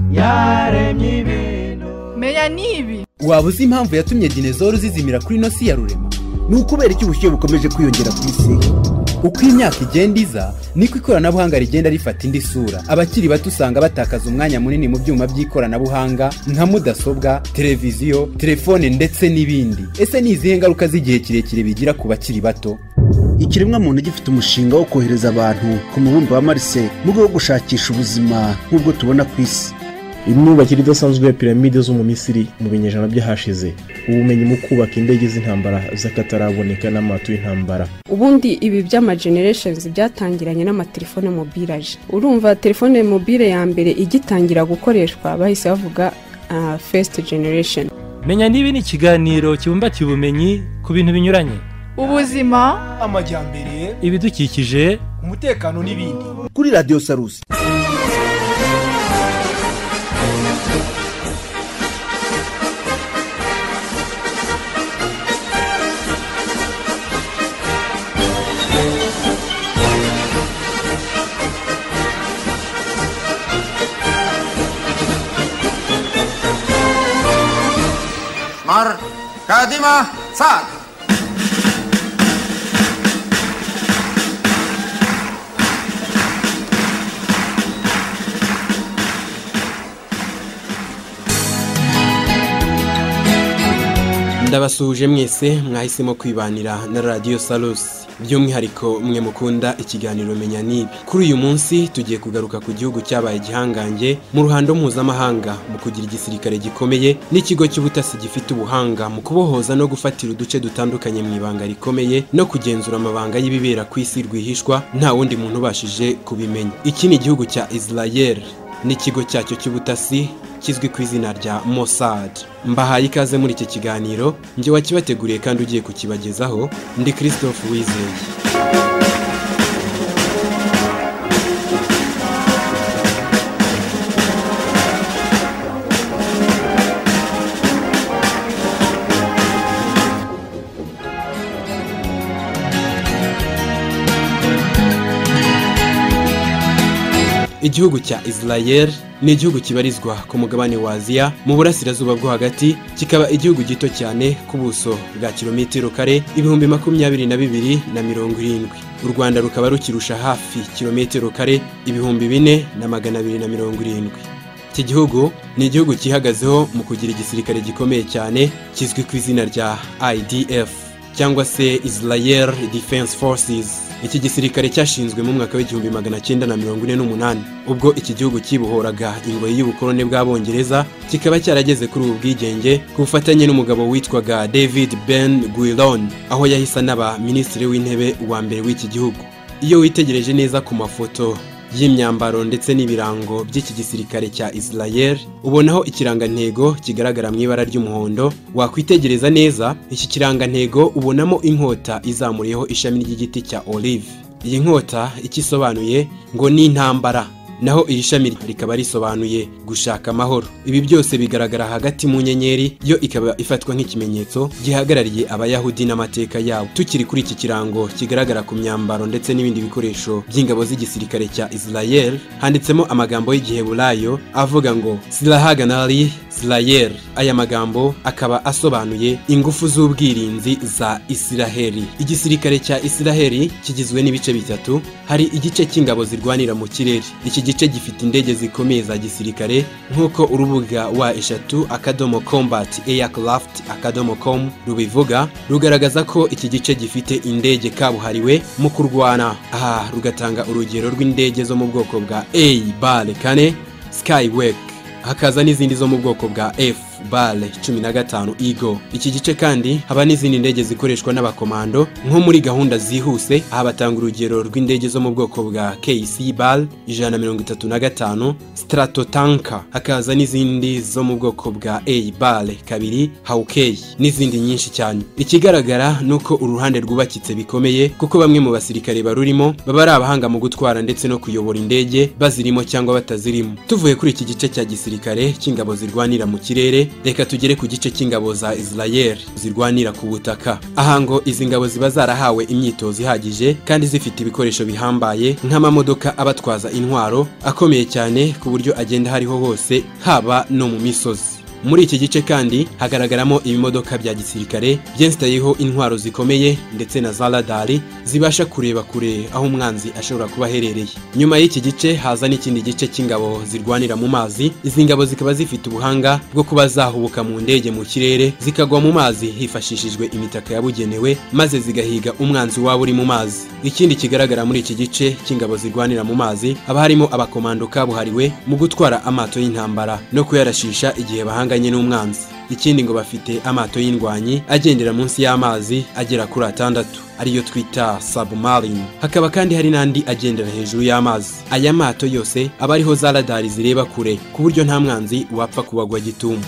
byaremye ibintu meya n'ibi waba uzi impamvu yatumye dinezoro zizimira kuri ino si ya rurema ni ukubera iki ubushyuhe bukomeje kwiyongera ku isi uko imyaka igenda iza niko ikoranabuhanga rigenda rifata indi sura abakiri bato usanga batakaza umwanya munini mu byuma by'ikoranabuhanga nka mudasobwa televiziyo telefone ndetse n'ibindi ese ni izihe ngaruka z'igihe kirekire bigira ku bakiri bato ikiremwamuntu gifite umushinga wo kohereza abantu ku mubumbe wa marse mu rwego rwo gushakisha ubuzima nk'ubwo tubona ku isi imyubakire idasanzwe ya piramide zo mu misiri mu binyejana by'ahashize ubumenyi mu kubaka indege z'intambara z'akataraboneka n'amato y'intambara ubundi ibi by'ama genereshenzi byatangiranye n'amatelefone mobilaje urumva telefone mobile ya mbere igitangira gukoreshwa bahise bavuga fesite generation menya niba ni ikiganiro kibumbatiye ubumenyi ku bintu binyuranye ubuzima amajyambere ibidukikije umutekano n'ibindi kuri radiyo sarusi Mar, kadima, sag! ndabasuhuje mwese mwahisemo kwibanira na radiyo sarusi by'umwihariko mwe mukunda ikiganiro menya nibi kuri uyu munsi tugiye kugaruka ku gihugu cyabaye igihangange mu ruhando mpuzamahanga mu kugira igisirikare gikomeye n'ikigo cy'ubutasi gifite ubuhanga mu kubohoza no gufatira uduce dutandukanye mu ibanga rikomeye no kugenzura amabanga y'ibibera ku isi rwihishwa nta wundi muntu ubashije kubimenya iki ni igihugu cya israel n'ikigo cyacyo cy'ubutasi kizwi ku izina rya Mossad. Mbahaye ikaze muri iki kiganiro, njye wakibateguriye kandi ugiye kukibagezaho, ndi Christophe Wizeye. Igihugu cya Israel ni igihugu kibarizwa ku mugabane wa Aziya mu burasirazuba bwo hagati kikaba igihugu gito cyane ku buso bwa kilometero kare ibihumbi makumyabiri na bibiri na mirongo irindwi u Rwanda rukaba rukirusha hafi kilometero kare ibihumbi bine na magana abiri na mirongo irindwi iki gihugu ni igihugu cyihagazeho mu kugira igisirikare gikomeye cyane kizwi ku izina rya IDF cyangwa se Israel Defense Forces iki gisirikare cyashinzwe mu mwaka w'igihumbi magana cyenda na mirongo ine n'umunani ubwo iki gihugu cyibohoraga ingoyi y'ubukoloni bw'abongereza kikaba cyarageze kuri ubu bwigenge ku bufatanye n'umugabo witwaga david ben guiron aho yahise anaba minisitiri w'intebe wa mbere w'iki gihugu iyo witegereje neza ku mafoto y'imyambaro ndetse n'ibirango by'iki gisirikare cya Israel ubonaho ikirangantego kigaragara mu ibara ry'umuhondo wakwitegereza neza iki kirangantego ubonamo inkota izamuriyeho ishami ry'igiti cya olive iyi nkota icyo isobanuye ngo ni intambara naho iri shami rikaba risobanuye gushaka amahoro ibi byose bigaragara hagati mu nyenyeri yo ikaba ifatwa nk'ikimenyetso gihagarariye abayahudi n'amateka yabo tukiri kuri iki kirango kigaragara ku myambaro ndetse n'ibindi bikoresho by'ingabo z'igisirikare cya israel handitsemo amagambo y'igiheburayo avuga ngo sirahaganari israel aya magambo akaba asobanuye ingufu z'ubwirinzi za israheli igisirikare cya israheli kigizwe n'ibice bitatu hari igice cy'ingabo zirwanira mu kirere iki gice gifite indege zikomeye za gisirikare nk'uko urubuga wa eshatu akadomo combat aircraft akadomo com rubivuga rugaragaza ko iki gice gifite indege kabuhariwe mu kurwana aha rugatanga urugero rw'indege zo mu bwoko bwa a bale kane skywek hakaza n'izindi zo mu bwoko bwa f bale cumi na gatanu igo iki gice kandi haba n'izindi ndege zikoreshwa n'abakomando nko muri gahunda zihuse aha batanga urugero rw'indege zo mu bwoko bwa kc bal ijana na mirongo itatu na gatanu stratotanka hakaza n'izindi zo mu bwoko bwa a bale kabiri hawkey n'izindi nyinshi cyane ikigaragara ni uko uruhande rwubakitse bikomeye kuko bamwe mu basirikare barurimo baba ari abahanga mu gutwara ndetse no kuyobora indege bazirimo cyangwa batazirimo tuvuye kuri iki gice cya gisirikare cy'ingabo zirwanira mu kirere reka tugere ku gice cy'ingabo za Israel zirwanira ku butaka aha ngo izi ngabo ziba zarahawe imyitozo ihagije kandi zifite ibikoresho bihambaye nk'amamodoka abatwaza intwaro akomeye cyane ku buryo agenda hariho hose haba no mu misozi muri iki gice kandi hagaragaramo ibimodoka bya gisirikare byensitayeho intwaro zikomeye ndetse na za radari zibasha kureba kure aho umwanzi ashobora kuba aherereye nyuma y'iki gice haza n'ikindi gice cy'ingabo zirwanira mu mazi izi ngabo zikaba zifite ubuhanga bwo kuba zahubuka mu ndege mu kirere zikagwa mu mazi hifashishijwe imitaka yabugenewe maze zigahiga umwanzi waba uri mu mazi ikindi kigaragara muri iki gice cy'ingabo zirwanira mu mazi haba harimo abakomando kabuhariwe mu gutwara amato y'intambara no kuyarashisha igihe bahanga bahanganye n'umwanzi ikindi ngo bafite amato y'indwanyi agendera munsi y'amazi agera kuri atandatu ariyo twita submarine hakaba kandi hari n'andi agendera hejuru y'amazi aya mato yose aba ariho za radari zireba kure ku buryo nta mwanzi wapfa kubagwa gitumo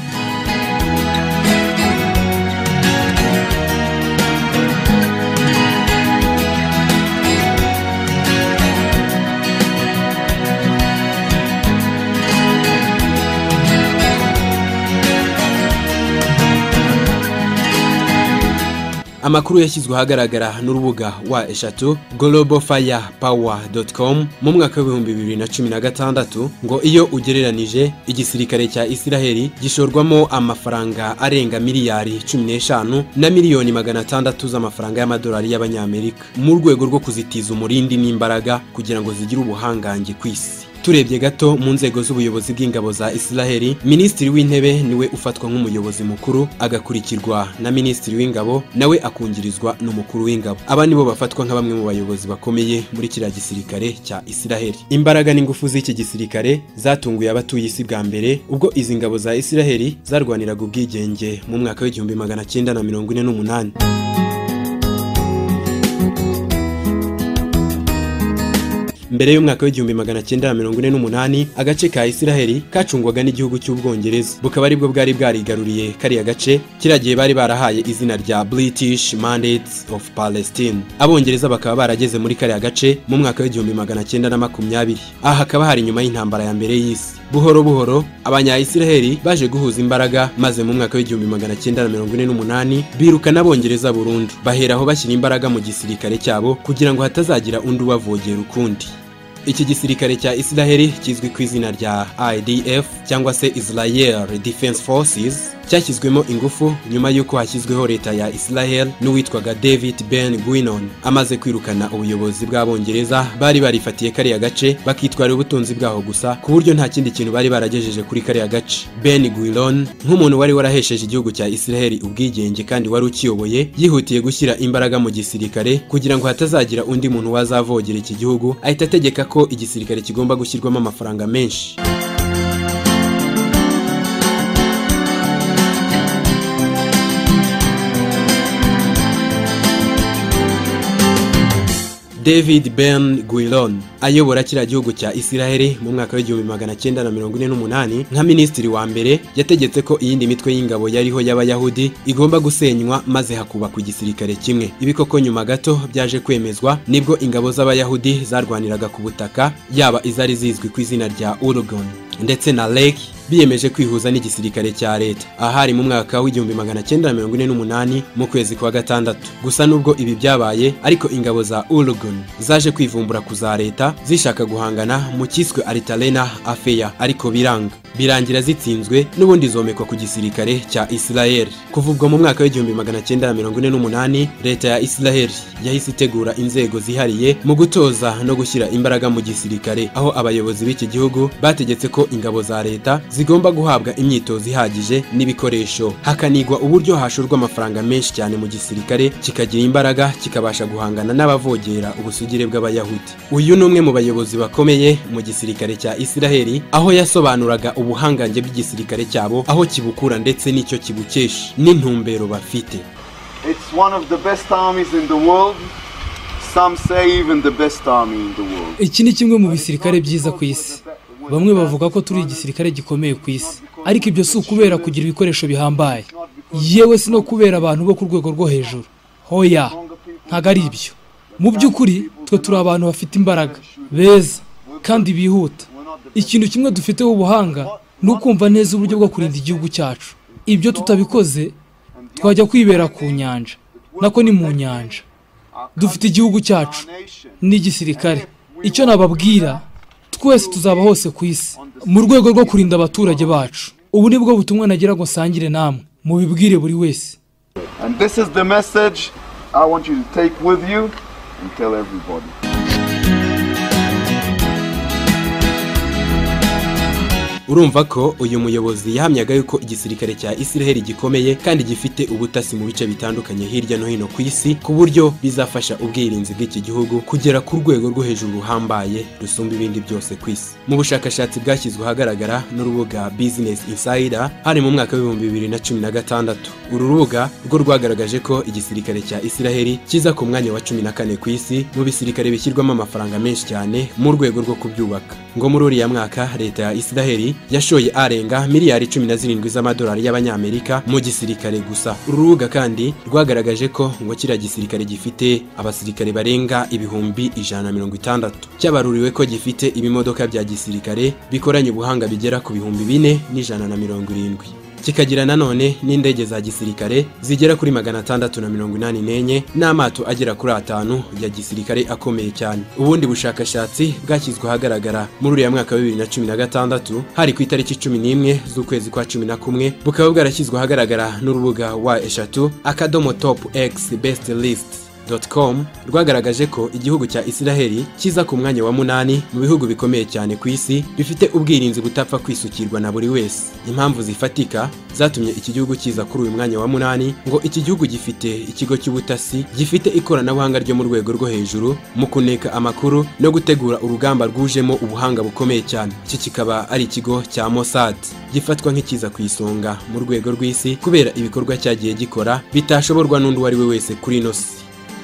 amakuru yashyizwe ahagaragara n'urubuga wa eshatu globalfirepower.com mu mwaka w'ibihumbi bibiri na cumi na gatandatu ngo iyo ugereranije igisirikare cya isiraheli gishorwamo amafaranga arenga miliyari cumi n'eshanu na miliyoni magana atandatu z'amafaranga y'amadolari y'abanyamerika mu rwego rwo kuzitiza umurindi n'imbaraga kugira ngo zigire ubuhangange ku isi turebye gato mu nzego z'ubuyobozi bw'ingabo za isiraheli minisitiri w'intebe niwe ufatwa nk'umuyobozi mukuru agakurikirwa na minisitiri w'ingabo nawe akungirizwa n'umukuru w'ingabo aba nibo bafatwa nka bamwe mu bayobozi bakomeye muri kiriya gisirikare cya isiraheli imbaraga n'ingufu z'iki gisirikare zatunguye abatuye isi bwa mbere ubwo izi ngabo za isiraheli zarwaniraga ubwigenge mu mwaka w'igihumbi magana cyenda na mirongo ine n'umunani mbere y'umwaka w'igihumbi magana cyenda na mirongo ine n'umunani agace ka isiraheli kacungwaga n'igihugu cy'ubwongereza bukaba aribwo bwari bwarigaruriye kariya gace kiriya gihe bari barahaye izina rya british mandates of palestine abongereza bakaba barageze muri kariya gace mu mwaka w'igihumbi magana cyenda na makumyabiri aha hakaba hari inyuma y'intambara ya mbere y'isi buhoro buhoro abanyayisiraheli baje guhuza imbaraga maze mu mwaka w'igihumbi magana cyenda na mirongo ine n'umunani birukana abongereza burundu baheraho bashyira imbaraga mu gisirikare cyabo kugira ngo hatazagira undi ubavogera ukundi iki gisirikare cya isiraheli kizwi ku izina rya idf cyangwa se israel defense forces cyashyizwemo ingufu nyuma y'uko hashyizweho leta ya israel n'uwitwaga david ben guinon amaze kwirukana ubuyobozi bw'abongereza bari barifatiye kariya gace bakitwara ubutunzi bwaho gusa ku buryo nta kindi kintu bari baragejeje kuri kariya gace ben guiron nk'umuntu wari warahesheje igihugu cya isiraheli ubwigenge kandi wari ukiyoboye yihutiye gushyira imbaraga mu gisirikare kugira ngo hatazagira undi muntu wazavogera iki gihugu ahita ategeka ko igisirikare kigomba gushyirwamo amafaranga menshi david ben guilon ayobora kiriya gihugu cya isiraheli mu mwaka w'igihumbi magana cyenda na mirongo ine n'umunani nka minisitiri wa mbere yategetse ko iyindi mitwe y'ingabo yariho y'abayahudi igomba gusenywa maze hakubakwa igisirikare kimwe ibi koko nyuma gato byaje kwemezwa nibwo ingabo z'abayahudi zarwaniraga ku butaka yaba izari zizwi ku izina rya urugon ndetse na lake biyemeje kwihuza n'igisirikare cya leta ahari mu mwaka w'igihumbi magana cyenda na mirongo ine n'umunani mu kwezi kwa gatandatu gusa nubwo ibi byabaye ariko ingabo za urugun zaje kwivumbura ku za leta zishaka guhangana mu cyiswe aritalena afeya ariko biranga birangira zitsinzwe n'ubundi zomekwa ku gisirikare cya isiraheli kuva ubwo mu mwaka w'igihumbi magana cyenda na mirongo ine n'umunani leta ya isiraheli yahise itegura inzego zihariye mu gutoza no gushyira imbaraga mu gisirikare aho abayobozi b'iki gihugu bategetse ko ingabo za leta zigomba guhabwa imyitozo ihagije n'ibikoresho hakanigwa uburyo hashorwa amafaranga menshi cyane mu gisirikare kikagira imbaraga kikabasha guhangana n'abavogera ubusugire bw'abayahudi uyu ni umwe mu bayobozi bakomeye mu gisirikare cya isiraheli aho yasobanuraga ubuhangange bw'igisirikare cyabo aho kibukura ndetse n'icyo kibukesha n'intumbero bafite It's one of the best armies in the world. Some say even the best army in the world. iki ni kimwe mu bisirikare byiza ku isi bamwe bavuga ko turi igisirikare gikomeye ku isi ariko ibyo si ukubera kugira ibikoresho bihambaye yewe si no kubera abantu bo ku rwego rwo hejuru hoya ntabwo ari ibyo mu by'ukuri twe turi abantu bafite imbaraga beza kandi bihuta ikintu kimwe dufiteho ubuhanga ni ukumva neza uburyo bwo kurinda igihugu cyacu ibyo tutabikoze twajya kwibera ku nyanja nako ni mu nyanja dufite igihugu cyacu n'igisirikare icyo nababwira twese tuzaba hose ku isi mu rwego rwo kurinda abaturage bacu ubu ni bwo butumwa nagira ngo nsangire namwe mubibwire buri wese And this is the message I want you to take with you and tell everybody. urumva ko uyu muyobozi yahamyaga yuko igisirikare cya Israel gikomeye kandi gifite ubutasi mu bice bitandukanye hirya no hino ku isi ku buryo bizafasha ubwirinzi bw'iki gihugu kugera ku rwego rwo hejuru ruhambaye rusumba ibindi byose ku isi mu bushakashatsi bwashyizwe ahagaragara n'urubuga Business Insider hari mu mwaka w'ibihumbi bibiri na cumi na gatandatu uru rubuga rwo rwagaragaje ko igisirikare cya Israel kiza ku mwanya wa cumi na kane ku isi mu bisirikare bishyirwamo amafaranga menshi cyane mu rwego rwo kubyubaka ngo muri uriya mwaka leta ya Israel yashoye arenga miliyari cumi na zirindwi z'amadolari y'abanyamerika mu gisirikare gusa uru rubuga kandi rwagaragaje ko ngo kiriya gisirikare gifite abasirikare barenga ibihumbi ijana na mirongo itandatu cyabaruriwe ko gifite ibimodoka bya gisirikare bikoranye ubuhanga bigera ku bihumbi bine n'ijana na mirongo irindwi kikagira nanone n'indege za gisirikare zigera kuri magana atandatu na mirongo inani n'enye n'amato agera kuri atanu ya gisirikare akomeye cyane ubundi bushakashatsi bwashyizwe ahagaragara muri uriya mwaka wa bibiri na cumi na gatandatu hari ku itariki cumi n'imwe z'ukwezi kwa cumi na kumwe bukaba bwarashyizwe ahagaragara n'urubuga wa eshatu akadomo topu egisi besite lisiti com rwagaragaje ko igihugu cya Israel kiza ku mwanya wa munani mu bihugu bikomeye cyane ku isi bifite ubwirinzi butapfa kwisukirwa na buri wese impamvu zifatika zatumye iki gihugu kiza kuri uyu mwanya wa munani ngo iki gihugu gifite ikigo cy'ubutasi gifite ikoranabuhanga ryo mu rwego rwo hejuru mu kuneka amakuru no gutegura urugamba rwujemo ubuhanga bukomeye cyane iki kikaba ari ikigo cya Mossad gifatwa nk'ikiza ku isonga mu rwego rw'isi kubera ibikorwa cyagiye gikora bitashoborwa n'undi uwo ari we wese kuri ino si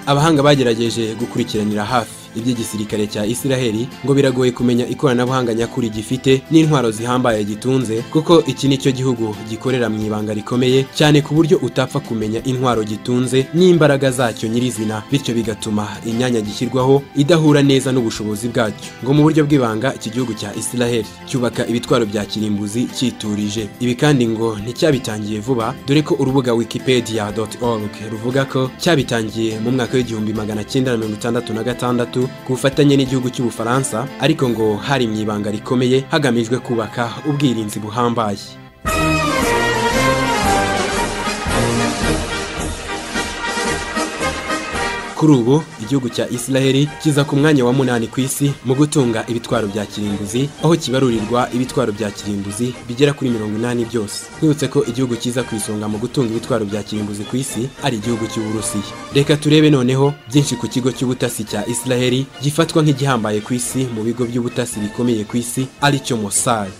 abahanga bagerageje gukurikiranira hafi iby'igisirikare cya Israel ngo biragoye kumenya ikoranabuhanga nyakuri gifite n'intwaro zihambaye gitunze kuko iki ni cyo gihugu gikorera mu ibanga rikomeye cyane ku buryo utapfa kumenya intwaro gitunze n'imbaraga zacyo nyirizina bityo bigatuma imyanya gishyirwaho idahura neza n'ubushobozi bwacyo ngo mu buryo bw'ibanga iki gihugu cya Israel cyubaka ibitwaro bya kirimbuzi cyiturije ibi kandi ngo nticyabitangiye vuba dore ko urubuga wikipedia.org ruvuga ko cyabitangiye mu mwaka w'igihumbi magana cyenda na mirongo itandatu na gatandatu ku bufatanye n'igihugu cy'ubufaransa ariko ngo hari mu ibanga rikomeye hagamijwe kubaka ubwirinzi buhambaye kuri ubu igihugu cya Israel kiza ku mwanya wa munani ku isi mu gutunga ibitwaro bya kirimbuzi aho kibarurirwa ibitwaro bya kirimbuzi bigera kuri mirongo inani byose twibutse ko igihugu kiza ku isonga mu gutunga ibitwaro bya kirimbuzi ku isi ari igihugu cy'uburusiya reka turebe noneho byinshi ku kigo cy'ubutasi cya Israel gifatwa nk'igihambaye ku isi mu bigo by'ubutasi bikomeye ku isi aricyo Mossad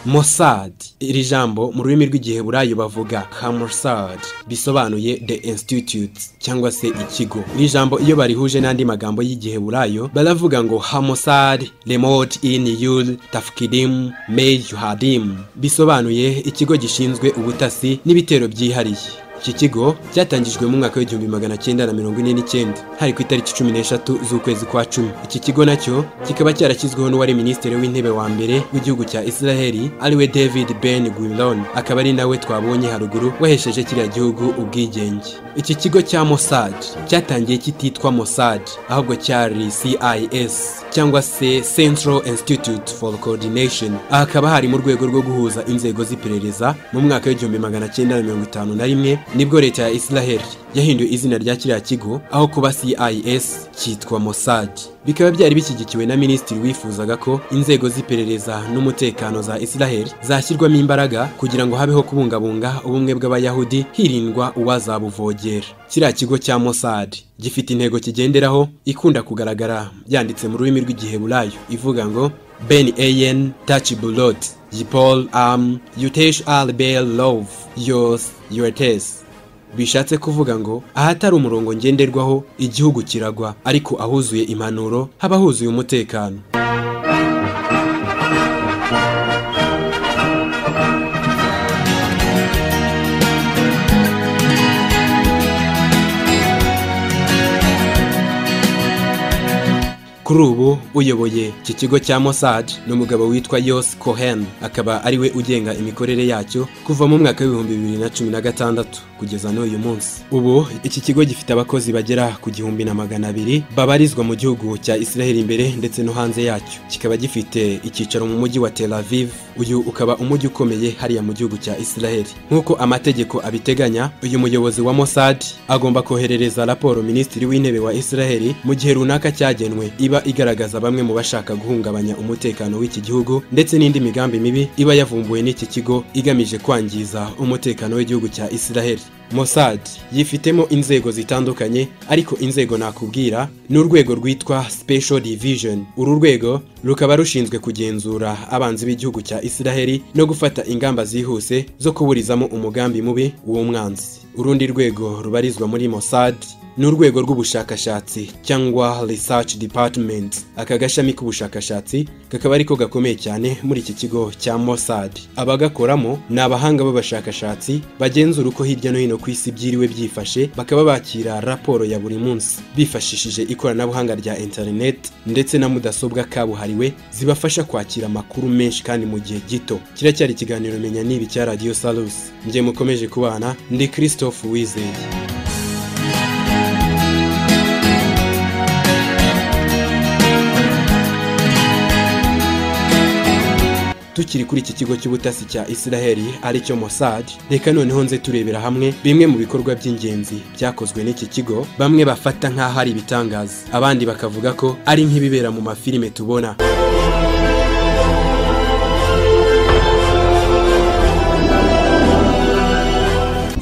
Mossad iri jambo mu rurimi rw'igiheburayo bavuga Hamossad bisobanuye the institute cyangwa se ikigo iri jambo iyo barihuje n'andi magambo y'igiheburayo baravuga ngo Hamossad remote in yul tafkidim meyuhadim bisobanuye ikigo gishinzwe ubutasi n'ibitero byihariye iki kigo cyatangijwe mu mwaka w'igihumbi magana cyenda na mirongo ine n'icyenda hari ku itariki cumi n'eshatu z'ukwezi kwa cumi iki kigo nacyo kikaba cyarashyizweho n'uwari minisitiri w'intebe wa mbere w'igihugu cya israheli ariwe david ben guillon akaba ari nawe twabonye haruguru wahesheje kiriya gihugu ubwigenge iki kigo cya mossad cyatangiye kititwa mossad ahubwo cyari cis cyangwa se central institute for coordination aha hakaba hari mu rwego rwo guhuza inzego z'iperereza mu mwaka w'igihumbi magana cyenda na mirongo itanu na rimwe nibwo leta ya Israel yahinduye izina rya kiriya kigo aho kuba CIS cyitwa Mossad bikaba byari bishyigikiwe na minisitiri wifuzaga ko inzego z'iperereza n'umutekano za Israel zashyirwamo imbaraga kugira ngo habeho kubungabunga ubumwe bw'abayahudi hirindwa uwazabuvogera kiriya kigo cya Mossad gifite intego kigenderaho ikunda kugaragara yanditse mu rurimi rw'igiheburayo ivuga ngo Ben Ayen Tachibulot Jipol Am Yutesh Al Bel Love Yos Yotes bishatse kuvuga ngo ahatari umurongo ngenderwaho igihugu kiragwa ariko ahuzuye impanuro haba huzuye umutekano kuri ubu uyoboye iki kigo cya Mossad ni umugabo witwa Yos Cohen akaba ari we ugenga imikorere yacyo kuva mu mwaka w'ibihumbi bibiri na cumi na gatandatu kugeza n'uyu munsi ubu iki kigo gifite abakozi bagera ku gihumbi na magana abiri babarizwa mu gihugu cya Israel imbere ndetse no hanze yacyo kikaba gifite icyicaro mu mujyi wa Tel Aviv uyu ukaba umujyi ukomeye hariya mu gihugu cya Israel nk'uko amategeko abiteganya uyu muyobozi wa Mossad agomba koherereza raporo minisitiri w'intebe wa Israel mu gihe runaka cyagenwe iba igaragaza bamwe mu bashaka guhungabanya umutekano w'iki gihugu ndetse n'indi migambi mibi iba yavumbuwe n'iki kigo igamije kwangiza umutekano w'igihugu cya Israel Mossad yifitemo inzego zitandukanye ariko inzego nakubwira ni urwego rwitwa Special Division uru rwego rukaba rushinzwe kugenzura abanzi b'igihugu cya Israel no gufata ingamba zihuse zo kuburizamo umugambi mubi w'umwanzi urundi rwego rubarizwa muri Mossad ni urwego rw'ubushakashatsi cyangwa research department aka gashami k'ubushakashatsi kakaba ariko gakomeye cyane muri iki kigo cya Mossad abagakoramo ni abahanga b'abashakashatsi bagenzura uko hirya no hino ku isi byiriwe byifashe bakaba bakira raporo ya buri munsi bifashishije ikoranabuhanga rya internet ndetse na mudasobwa kabuhariwe zibafasha kwakira amakuru menshi kandi mu gihe gito kiracyari ikiganiro menya nibi cya radio salus njye mukomeje kubana ndi christophe wizeye tukiri kuri iki kigo cy'ubutasi cya Israeli aricyo Mossad reka noneho nze turebera hamwe bimwe mu bikorwa by'ingenzi byakozwe n'iki kigo bamwe bafata nk'aho ari ibitangaza abandi bakavuga ko ari nk'ibibera mu mafilime tubona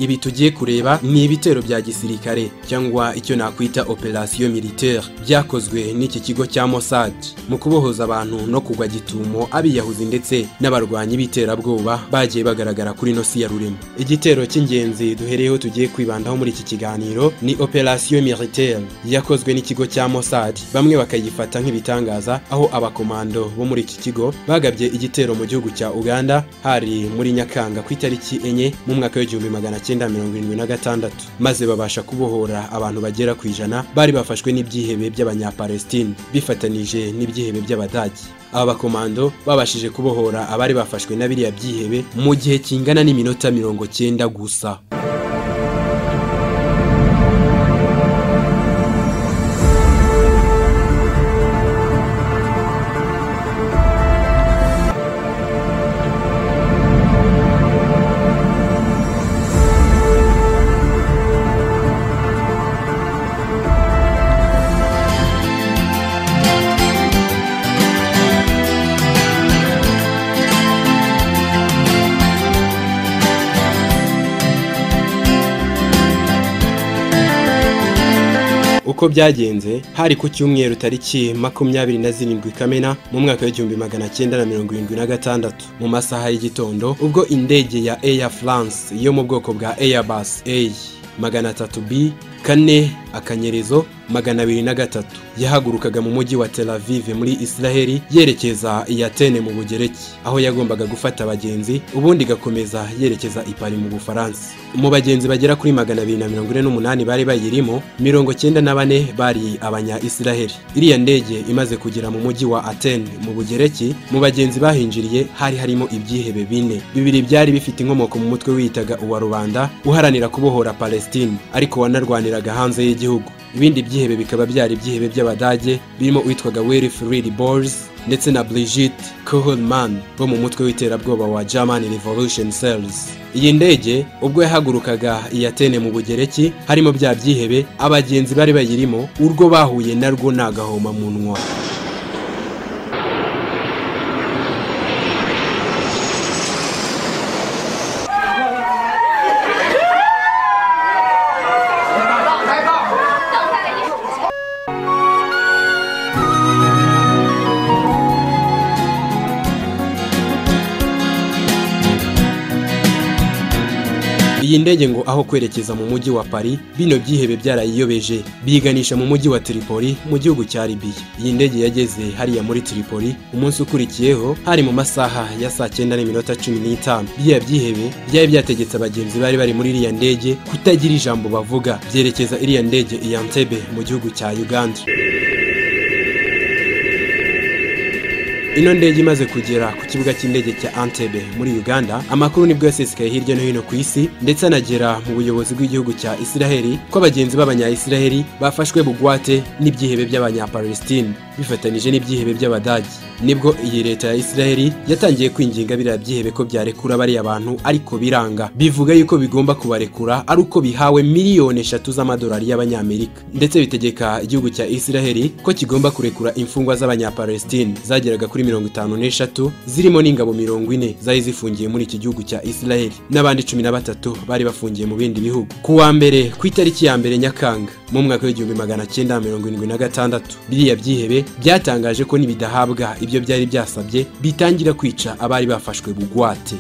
ibi tugiye kureba ni ibitero bya gisirikare cyangwa icyo nakwita operasiyo militaire byakozwe n'iki kigo cya Mossad mu kubohoza abantu no kugwa gitumo abiyahuzi ndetse n'abarwanyi b'iterabwoba bagiye bagaragara kuri no si ya rurema igitero cy'ingenzi duhereyeho tugiye kwibandaho muri iki kiganiro ni operasiyo militaire yakozwe n'ikigo cya Mossad bamwe bakayifata nk'ibitangaza aho abakomando bo muri iki kigo bagabye igitero mu gihugu cya Uganda hari muri Nyakanga ku itariki enye mu mwaka w'igihumbi magana cyenda 1976 maze babasha kubohora abantu bagera ku ijana bari bafashwe n'ibyihebe by'abanyapalestine bifatanije n'ibyihebe by'abadage aba bakomando babashije kubohora abari bafashwe na biriya byihebe mu gihe kingana n'iminota mirongo cyenda gusa uko byagenze hari ku cyumweru tariki makumyabiri na zirindwi kamena mu mwaka w'igihumbi magana cyenda na mirongo irindwi na gatandatu mu masaha y'igitondo ubwo indege ya Air France yo mu bwoko bwa Airbus A magana atatu B kane akanyerezo magana abiri na gatatu yahagurukaga mu mujyi wa Tel Aviv muri Israeli yerekeza i Atene mu Bugereki aho yagombaga gufata abagenzi ubundi igakomeza yerekeza i Paris mu Bufaransa mu bagenzi bagera kuri magana abiri na mirongo ine n'umunani bari bayirimo mirongo cyenda na bane bari abanya Israeli iriya ndege imaze kugera mu mujyi wa Atene mu Bugereki mu bagenzi bahinjiriye hari harimo ibyihebe bine bibiri byari bifite inkomoko mu mutwe wiyitaga uwa rubanda uharanira kubohora Palestine ariko wanarwaniraga hanze y'igihugu ibindi byihebe bikaba byari ibyihebe by'abadage birimo uwitwaga Willy Fried Bors ndetse na Brigitte Kohlmann bo mu mutwe w'iterabwoba wa German Revolution Cells iyi ndege ubwo yahagurukaga i Atene mu Bugereki harimo bya byihebe abagenzi bari bayirimo urwo bahuye narwo nagahoma munwa iyi ndege ngo aho kwerekeza mu mujyi wa Paris bino byihebe byarayiyobeje biganisha mu mujyi wa Tripoli mu gihugu cya Libya iyi ndege yageze hariya muri Tripoli umunsi ukurikiyeho hari mu masaha ya saa cyenda n'iminota cumi n'itanu biriya byihebe byari byategetse abagenzi bari bari muri iriya ndege kutagira ijambo bavuga byerekeza iriya ndege i Entebbe mu gihugu cya Uganda ino ndege imaze kugera ku kibuga cy'indege cya Entebbe muri Uganda amakuru nibwo yasesekaye hirya no hino ku isi ndetse anagera mu buyobozi bw'igihugu cya Isiraheli ko abagenzi b'abanya-Isiraheli bafashwe bugwate n'ibyihebe by'abanya-Palestine bifatanije n'ibyihebe by'Abadage nibwo iyi leta ya Isiraheli yatangiye kwinginga biriya byihebe ko byarekura bariya bantu ariko biranga bivuga yuko bigomba kubarekura ari uko bihawe miliyoni eshatu z'amadolari y'abanyamerika ndetse bitegeka igihugu cya Isiraheli ko kigomba kurekura imfungwa z'abanyapalestine zageraga kuri mirongo itanu n'eshatu zirimo n'ingabo mirongo ine zari zifungiye muri iki gihugu cya Isiraheli n'abandi cumi na batatu bari bafungiye mu bindi bihugu ku wa mbere ku itariki ya mbere Nyakanga mu mwaka w'igihumbi magana cyenda mirongo irindwi na gatandatu biriya byihebe byatangaje ko nibidahabwa ibyo byari byasabye bitangira kwica abari bafashwe bugwate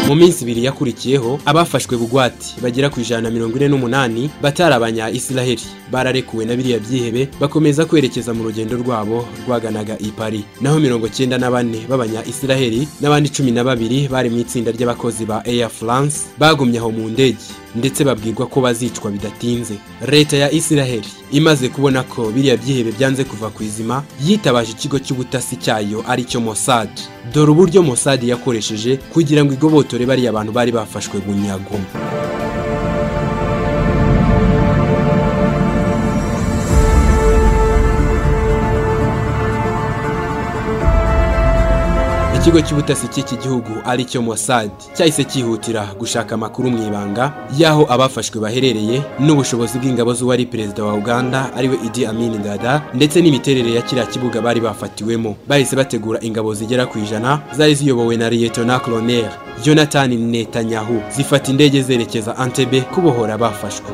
mu minsi ibiri yakurikiyeho abafashwe bugwate bagera ku ijana na mirongo ine n'umunani batari abanya isiraheli bararekuwe na biriya byihebe bakomeza kwerekeza mu rugendo rwabo rwaganaga i Paris naho mirongo cyenda na bane b'abanya isiraheli n'abandi cumi na babiri bari mu itsinda ry'abakozi ba Air France bagumye aho mu ndege ndetse babwirwa ko bazicwa bidatinze leta ya isiraheli imaze kubona ko biriya byihebe byanze kuva ku izima yitabaje ikigo cy'ubutasi cyayo aricyo Mossad dore uburyo Mossad yakoresheje kugira ngo igobotore dore bariya abantu bari bafashwe bunyago ikigo cy'ubutasi cy'iki gihugu aricyo Mossad cyahise cyihutira gushaka amakuru mu ibanga y'aho abafashwe baherereye n'ubushobozi bw'ingabo z'uwari perezida wa Uganda ariwe Idi Amin Dada ndetse n'imiterere ya kiriya kibuga bari bafatiwemo bahise bategura ingabo zigera ku ijana zari ziyobowe na Lieutenant Colonel Jonathan Netanyahu zifata indege zerekeza Entebbe kubohora abafashwe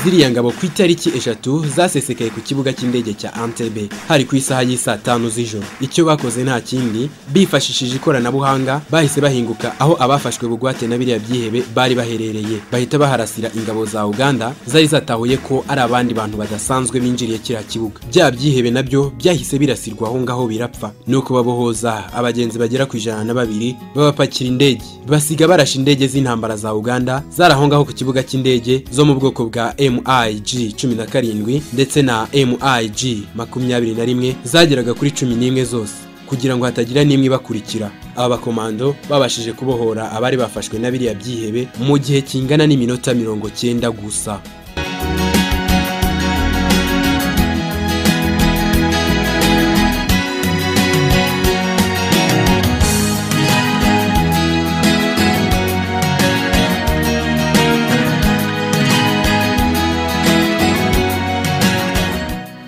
ziriya ngabo ku itariki eshatu zasesekaye ku kibuga cy'indege cya Entebbe hari ku isaha y'isaa tanu z'ijoro icyo bakoze nta kindi bifashishije ikoranabuhanga bahise bahinguka aho abafashwe bugwate na biriya byihebe bari baherereye bahita baharasira ingabo za Uganda zari zatahuye ko ari abandi bantu badasanzwe binjiriye kiriya kibuga bya byihebe nabyo byahise birasirwa aho ngaho birapfa nuko babohoza abagenzi bagera ku ijana na babiri babapakira indege basiga barashe indege z'intambara za Uganda zari aho ngaho ku kibuga cy'indege zo mu bwoko bwa M MIG 17 ndetse na MIG 21 zageraga kuri 11 zose kugira ngo hatagira n'imwe ibakurikira aba bakomando babashije kubohora abari bafashwe na biriya byihebe mu gihe kingana n'iminota mirongo cyenda gusa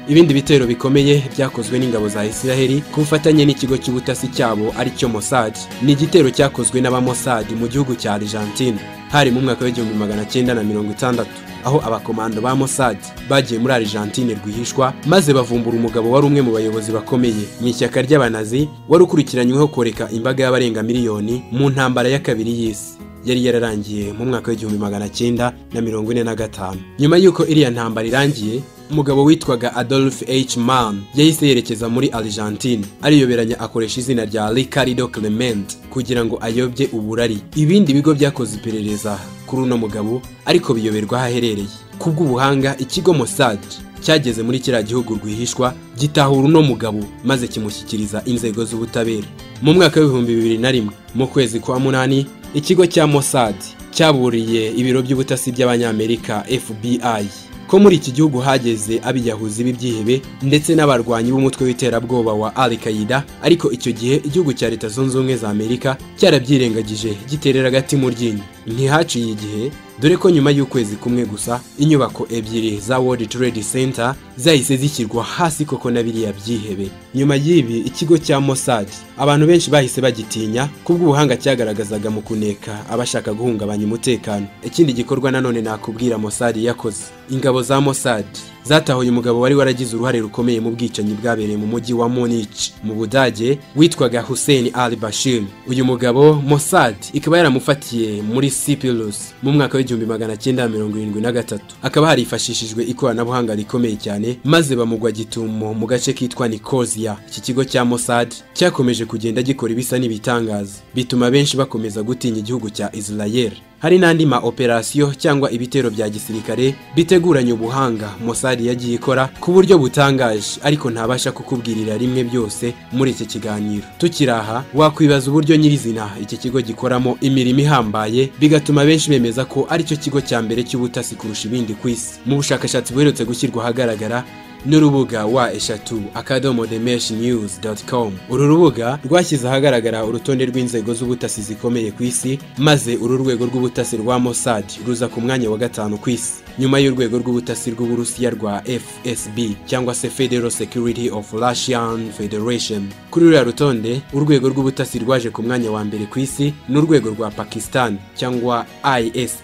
ibindi bitero bikomeye byakozwe n'ingabo za Isiraheli ku bufatanye n'ikigo cy'ubutasi cyabo aricyo Mossad ni igitero cyakozwe n'abamossad mu gihugu cya Argentine hari mu mwaka w'igihumbi magana cyenda na mirongo itandatu aho abakomando ba Mossad bagiye muri Argentine rwihishwa maze bavumbura umugabo wari umwe mu bayobozi bakomeye mu ishyaka ry'abanazi wari ukurikiranyweho koreka imbaga y'abarenga miliyoni mu ntambara ya kabiri y'isi yari yararangiye mu mwaka w'igihumbi magana cyenda na mirongo ine na gatanu nyuma y'uko iriya ntambara irangiye umugabo witwaga Adolf H. Mann yahise yerekeza muri Argentine ariyoberanya akoresha izina rya Ricardo Clement kugira ngo ayobye uburari ibindi bigo byakoze iperereza kuri uno mugabo ariko biyoberwa aho aherereye kubw'ubuhanga ikigo Mossad cyageze muri kiriya gihugu rwihishwa gitahura uno mugabo maze kimushyikiriza inzego z'ubutabera mu mwaka w'ibihumbi bibiri na rimwe mu kwezi kwa munani ikigo cya Mossad cyaburiye ibiro by'ubutasi by'abanyamerika FBI ko muri iki gihugu hageze abiyahuzi b'ibyihebe ndetse n'abarwanyi b'umutwe w'iterabwoba wa Al Qaeda ariko icyo gihe igihugu cya Leta Zunze Ubumwe za Amerika cyarabyirengagije giterera agati mu ryinyo ntihaciye igihe dore ko nyuma y'ukwezi kumwe gusa inyubako ebyiri za World Trade Center zahise zishyirwa hasi koko na biriya byihebe nyuma y'ibi ikigo cya Mossad abantu benshi bahise bagitinya kubw'ubuhanga cyagaragazaga mu kuneka abashaka guhungabanya umutekano ikindi gikorwa nanone nakubwira Mossad yakoze ingabo za Mossad zatahuye umugabo wari waragize uruhare rukomeye mu bwicanyi bwabereye mu mujyi wa Munich mu Budage witwaga Hussein al-Bashir uyu mugabo Mossad ikaba yaramufatiye muri Sipirus mu mwaka w'igihumbi magana cyenda mirongo irindwi na gatatu akaba harifashishijwe ikoranabuhanga rikomeye cyane maze bamugwa gitumo mu gace kitwa Nikozia iki kigo cya Mossad cyakomeje kugenda gikora ibisa n'ibitangaza bituma benshi bakomeza gutinya igihugu cya Israel hari n'andi ma operasiyo cyangwa ibitero bya gisirikare biteguranye ubuhanga Mossad yagiye ikora ku buryo butangaje ariko ntabasha kukubwirira rimwe byose muri iki kiganiro tukiri aha wakwibaza uburyo nyirizina iki kigo gikoramo imirimo ihambaye bigatuma benshi bemeza ko aricyo kigo cya mbere cy'ubutasi kurusha ibindi ku isi mu bushakashatsi buherutse gushyirwa ahagaragara n'urubuga wa eshatu akadomo demeshi news com uru rubuga rwashyize ahagaragara urutonde rw'inzego z'ubutasi zikomeye ku isi maze uru rwego rw'ubutasi rwa Mossad ruza ku mwanya wa gatanu ku isi nyuma y'urwego rw'ubutasi rw'uburusiya rwa fsb cyangwa se federal security of russian federation kuri ruriya rutonde urwego rw'ubutasi rwaje ku mwanya wa mbere ku isi n'urwego rwa pakistan cyangwa isi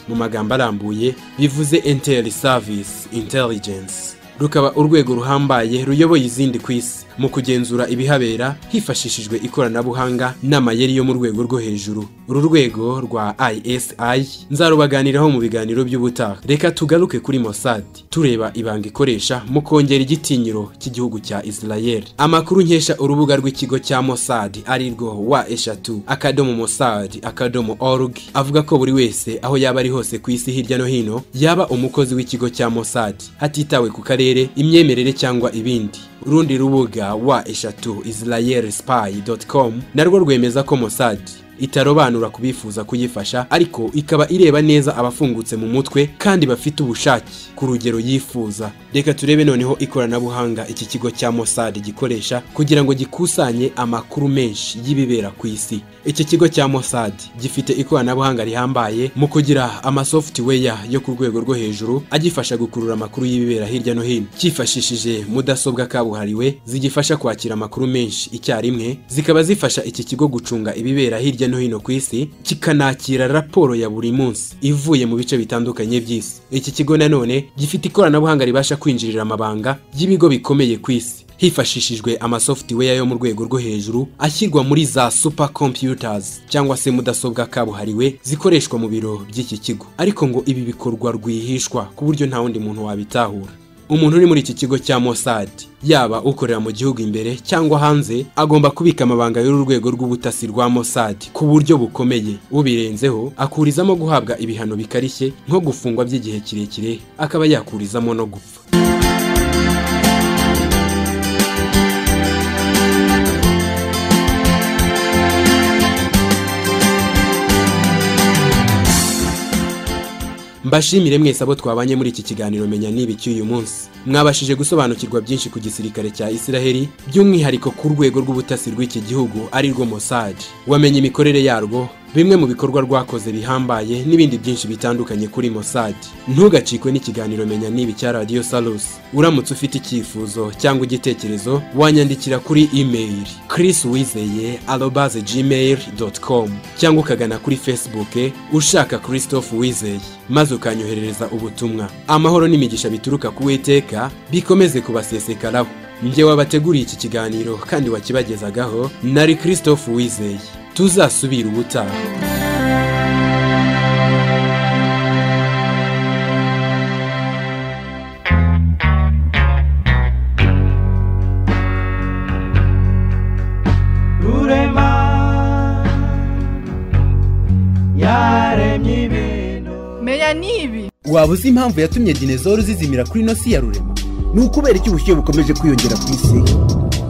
mu magambo arambuye bivuze intel service intelligence rukaba urwego ruhambaye ruyoboye izindi ku isi mu kugenzura ibihabera hifashishijwe ikoranabuhanga n'amayeri yo mu rwego rwo hejuru uru rwego rwa isi nzarubaganiraho mu biganiro by'ubutaha reka tugaruke kuri Mossad tureba ibanga ikoresha mu kongera igitinyiro cy'igihugu cya israel amakuru nkesha urubuga rw'ikigo cya Mossad ari rwo wa eshatu akadomo Mossad akadomo org avuga ko buri wese aho yaba ari hose ku isi hirya no hino yaba umukozi w'ikigo cya Mossad hatitawe ku karere akarere imyemerere cyangwa ibindi urundi rubuga wa eshatu israelspy.com narwo rwemeza ko Mossad itarobanura ku bifuza kuyifasha ariko ikaba ireba neza abafungutse mu mutwe kandi bafite ubushake ku rugero yifuza reka turebe noneho ikoranabuhanga iki kigo cya Mossad gikoresha kugira ngo gikusanye amakuru menshi y'ibibera ku isi iki kigo cya Mossad gifite ikoranabuhanga rihambaye mu kugira amasoftware yo ku rwego rwo hejuru agifasha gukurura amakuru y'ibibera hirya no hino cyifashishije mudasobwa kabuhariwe zigifasha kwakira amakuru menshi icyarimwe zikaba zifasha iki kigo gucunga ibibera hirya no hino ku isi kikanakira raporo ya buri munsi ivuye mu bice bitandukanye by'isi iki kigo nanone gifite ikoranabuhanga ribasha kwinjirira amabanga y'ibigo bikomeye ku isi hifashishijwe amasoftware yo mu rwego rwo hejuru ashyirwa muri za super computers cyangwa se mudasobwa kabuhariwe zikoreshwa mu biro by'iki kigo ariko ngo ibi bikorwa rwihishwa ku buryo nta wundi muntu wabitahura umuntu uri muri iki kigo cya Mossad yaba ukorera mu gihugu imbere cyangwa hanze agomba kubika amabanga y'uru rwego rw'ubutasi rwa Mossad ku buryo bukomeye ubirenzeho akurizamo guhabwa ibihano bikarishye nko gufungwa by'igihe kirekire akaba yakurizamo no gupfa mbashimire mwese abo twabanye muri iki kiganiro menya niba cy'uyu munsi mwabashije gusobanukirwa byinshi ku gisirikare cya Isiraheli by'umwihariko ku rwego rw'ubutasi rw'iki gihugu ari rwo Mossad wamenye imikorere yarwo bimwe mu bikorwa rwakoze bihambaye n'ibindi byinshi bitandukanye kuri Mossad ntugacikwe n'ikiganiro menya niba cya Radio Salus uramutse ufite icyifuzo cyangwa igitekerezo wanyandikira kuri email chriswizeye@gmail.com cyangwa ukagana kuri Facebook ushaka Christophe Wizeye maze ukanyoherereza ubutumwa amahoro n'imigisha bituruka ku Uwiteka bikomeze kubasesekaraho njye wabateguriye iki kiganiro kandi wakibagezagaho nari Christophe Wizeye tuzasubira ubutaha rurema yaremye ibintu meya nibi waba uzi impamvu yatumye dinezoru zizimira kuri inosi ya rurema ni ukubera iki ubushyuhe bukomeje kwiyongera ku isi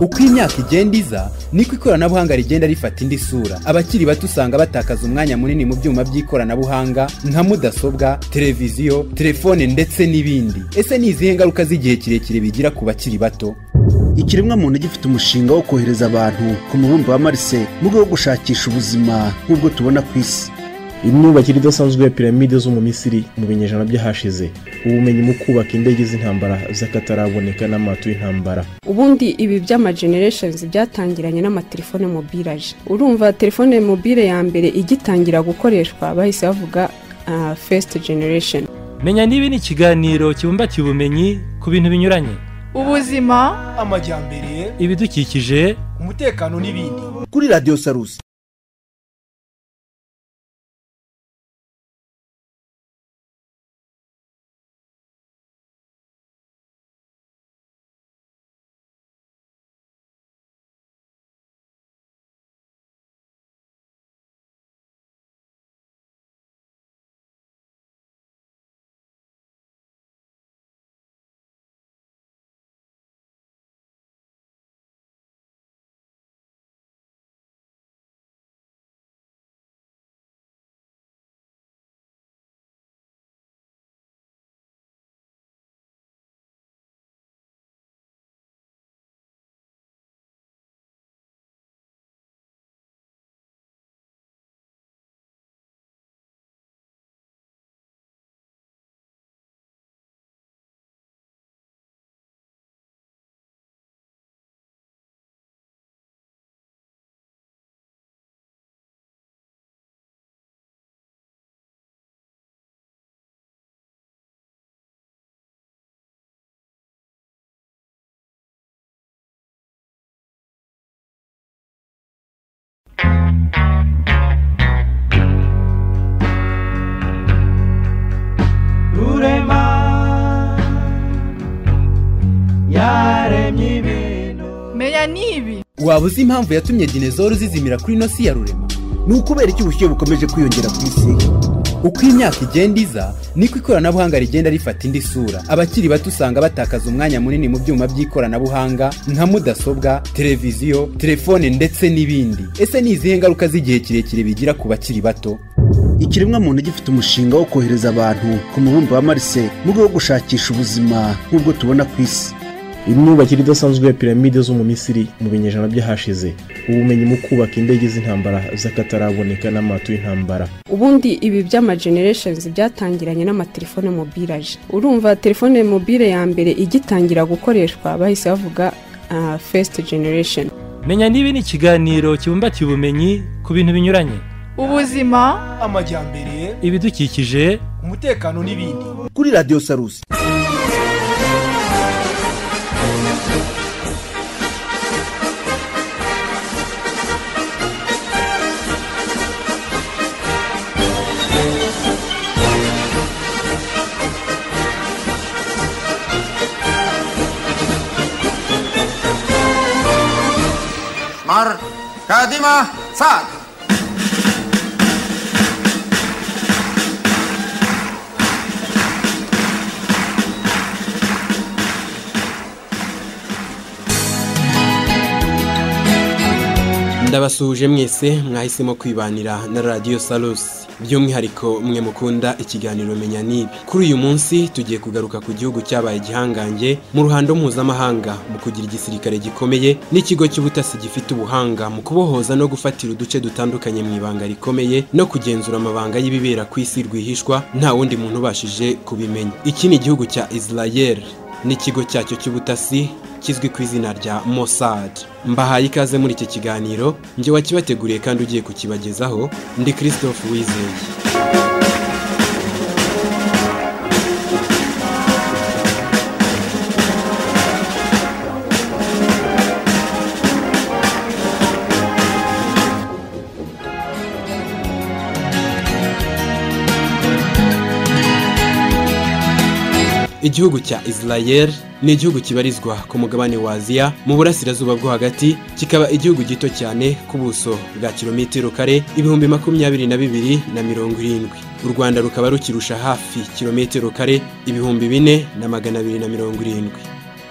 uko imyaka igenda iza niko ikoranabuhanga rigenda rifata indi sura abakiri bato usanga batakaza umwanya munini mu byuma by'ikoranabuhanga nka mudasobwa televiziyo telefone ndetse n'ibindi ese ni izihe ngaruka z'igihe kirekire bigira ku bakiri bato ikiremwamuntu gifite umushinga wo kohereza abantu ku mubumbe wa marse mu rwego rwo gushakisha ubuzima nk'ubwo tubona ku isi imyubakire idasanzwe ya piramide zo mu misiri mu binyejana by'ahashize ubumenyi mu kubaka indege z'intambara z'akataraboneka n'amato y'intambara ubundi ibi by'ama generations byatangiranye n'amatelefone mobile aje urumva telefone mobile ya mbere igitangira gukoreshwa bahise bavuga ah, first generation menya niba ni ikiganiro kibumbatiye ubumenyi ku bintu binyuranye ubuzima amajyambere ibidukikije umutekano n'ibindi kuri radiyo sarusi aya nibi waba uzi impamvu yatumye dinezoro zizimira kuri ino si ya rurema ni ukubera iki ubushyuhe bukomeje kwiyongera ku isi uko imyaka igenda iza niko ikoranabuhanga rigenda rifata indi sura abakiri bato usanga batakaza umwanya munini mu byuma by'ikoranabuhanga nka mudasobwa televiziyo telefone ndetse n'ibindi ese ni izihe ngaruka z'igihe kirekire bigira ku bakiri bato ikiremwamuntu gifite umushinga wo kohereza abantu ku mubumbe wa marse mu rwego rwo gushakisha ubuzima nk'ubwo tubona ku isi imyubakire idasanzwe ya piramide zo mu misiri mu binyejana by'ahashize ubumenyi mu kubaka indege z'intambara z'akataraboneka n'amato y'intambara ubundi ibi by'ama generations byatangiranye n'amatelefone mobile aje urumva telefone mobile ya mbere igitangira gukoreshwa bahise bavuga ah, first generation menya niba ni ikiganiro kibumbatiye ubumenyi ku bintu binyuranye ubuzima amajyambere ibidukikije umutekano n'ibindi kuri radiyo sarusi Mar kadima sat. ndabasuhuje mwese mwahisemo kwibanira na radiyo salusi by'umwihariko mwe mukunda ikiganiro menya nibi kuri uyu munsi tugiye kugaruka ku gihugu cyabaye igihangange mu ruhando mpuzamahanga mu kugira igisirikare gikomeye n'ikigo cy'ubutasi gifite ubuhanga mu kubohoza no gufatira uduce dutandukanye mu ibanga rikomeye no kugenzura amabanga y'ibibera ku isi rwihishwa nta wundi muntu ubashije kubimenya iki ni igihugu cya israel n'ikigo cyacyo cy'ubutasi kizwi ku izina rya mossad mbahaye ikaze muri iki kiganiro njye wakibateguriye kandi ugiye kukibagezaho ndi christophe wizeye igihugu cya israel ni igihugu kibarizwa ku mugabane wa aziya mu burasirazuba bwo hagati kikaba igihugu gito cyane ku buso bwa kilometero kare ibihumbi makumyabiri na bibiri na mirongo irindwi u rwanda rukaba rukirusha hafi kilometero kare ibihumbi bine na magana abiri na mirongo irindwi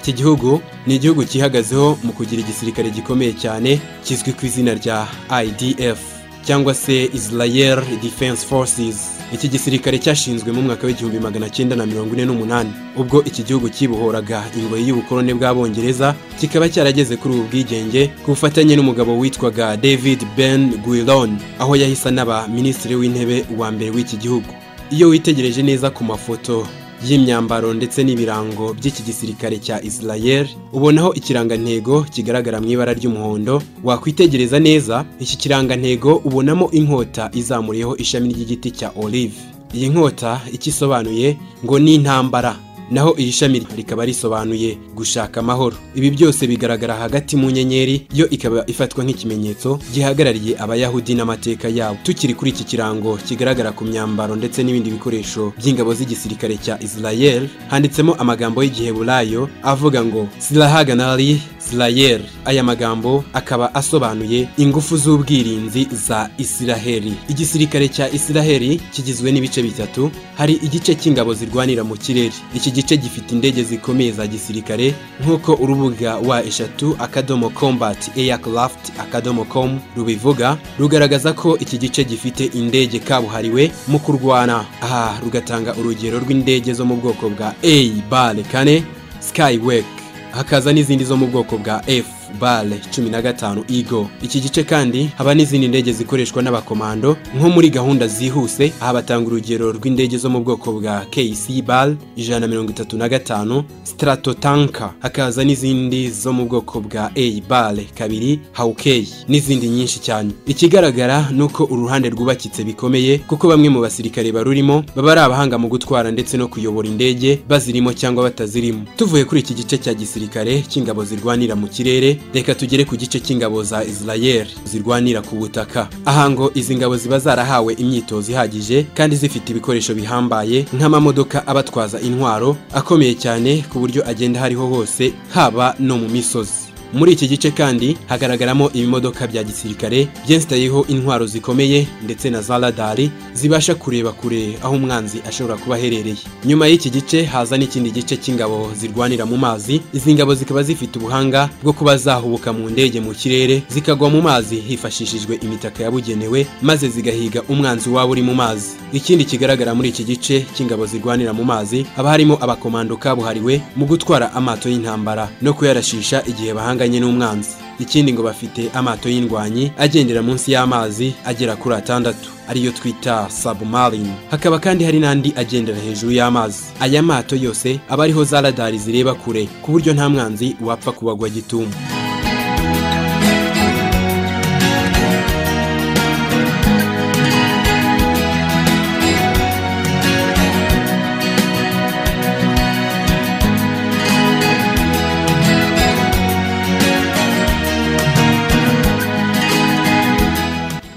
iki gihugu ni igihugu cyihagazeho mu kugira igisirikare gikomeye cyane kizwi ku izina rya idf cyangwa se Israel Defense Forces iki gisirikare cyashinzwe mu mwaka w'igihumbi magana cyenda na mirongo ine n'umunani ubwo iki gihugu cyibohoraga ingoyi y'ubukoloni bw'abongereza kikaba cyarageze kuri ubu bwigenge ku bufatanye n'umugabo witwaga David Ben Gurion aho yahise anaba minisitiri w'intebe wa mbere w'iki gihugu iyo witegereje neza ku mafoto y'imyambaro ndetse n'ibirango by'iki gisirikare cya Israel ubonaho ikirangantego kigaragara mu ibara ry'umuhondo wakwitegereza neza iki kirangantego ubonamo inkota izamuriyeho ishami ry'igiti cya olive iyi nkota icyo isobanuye ngo ni intambara naho iri shami rikaba risobanuye gushaka amahoro ibi byose bigaragara hagati mu nyenyeri yo ikaba ifatwa nk'ikimenyetso gihagarariye abayahudi n'amateka yabo tukiri kuri iki kirango kigaragara ku myambaro ndetse n'ibindi bikoresho by'ingabo z'igisirikare cya israel handitsemo amagambo y'igiheburayo avuga ngo sirahaganari israel aya magambo akaba asobanuye ingufu z'ubwirinzi za israheli igisirikare cya israheli kigizwe n'ibice bitatu hari igice cy'ingabo zirwanira mu kirere iki gice gifite indege zikomeye za gisirikare nk'uko urubuga wa eshatu akadomo combat aircraft akadomo com rubivuga rugaragaza ko iki gice gifite indege kabuhariwe mu kurwana aha rugatanga urugero rw'indege zo mu bwoko bwa a bale kane skywek hakaza n'izindi zo mu bwoko bwa f bale cumi na gatanu igo iki gice kandi haba n'izindi ndege zikoreshwa n'abakomando nko muri gahunda zihuse aha batanga urugero rw'indege zo mu bwoko bwa kc bal ijana na mirongo itatu na gatanu stratotanka hakaza n'izindi zo mu bwoko bwa a bale kabiri hawkey n'izindi nyinshi cyane ikigaragara ni uko uruhande rwubakitse bikomeye kuko bamwe mu basirikare barurimo baba ari abahanga mu gutwara ndetse no kuyobora indege bazirimo cyangwa batazirimo tuvuye kuri iki gice cya gisirikare cy'ingabo zirwanira mu kirere reka tugere ku gice cy'ingabo za israel zirwanira ku butaka aha ngo izi ngabo ziba zarahawe imyitozo ihagije kandi zifite ibikoresho bihambaye nk'amamodoka abatwaza intwaro akomeye cyane ku buryo agenda hariho hose haba no mu misozi muri iki gice kandi hagaragaramo ibimodoka bya gisirikare byensitayeho intwaro zikomeye ndetse na za radari zibasha kureba kure aho umwanzi ashobora kuba aherereye nyuma y'iki gice haza n'ikindi gice cy'ingabo zirwanira mu mazi izi ngabo zikaba zifite ubuhanga bwo kuba zahubuka mu ndege mu kirere zikagwa mu mazi hifashishijwe imitaka yabugenewe maze zigahiga umwanzi waba uri mu mazi ikindi kigaragara muri iki gice cy'ingabo zirwanira mu mazi haba harimo abakomando kabuhariwe mu gutwara amato y'intambara no kuyarashisha igihe bahanganye n'umwanzi ikindi ngo bafite amato y'indwanyi agendera munsi y'amazi agera kuri atandatu ariyo twita submarine hakaba kandi hari n'andi agendera hejuru y'amazi aya mato yose aba ariho za radari zireba kure ku buryo nta mwanzi wapfa kubagwa gitumo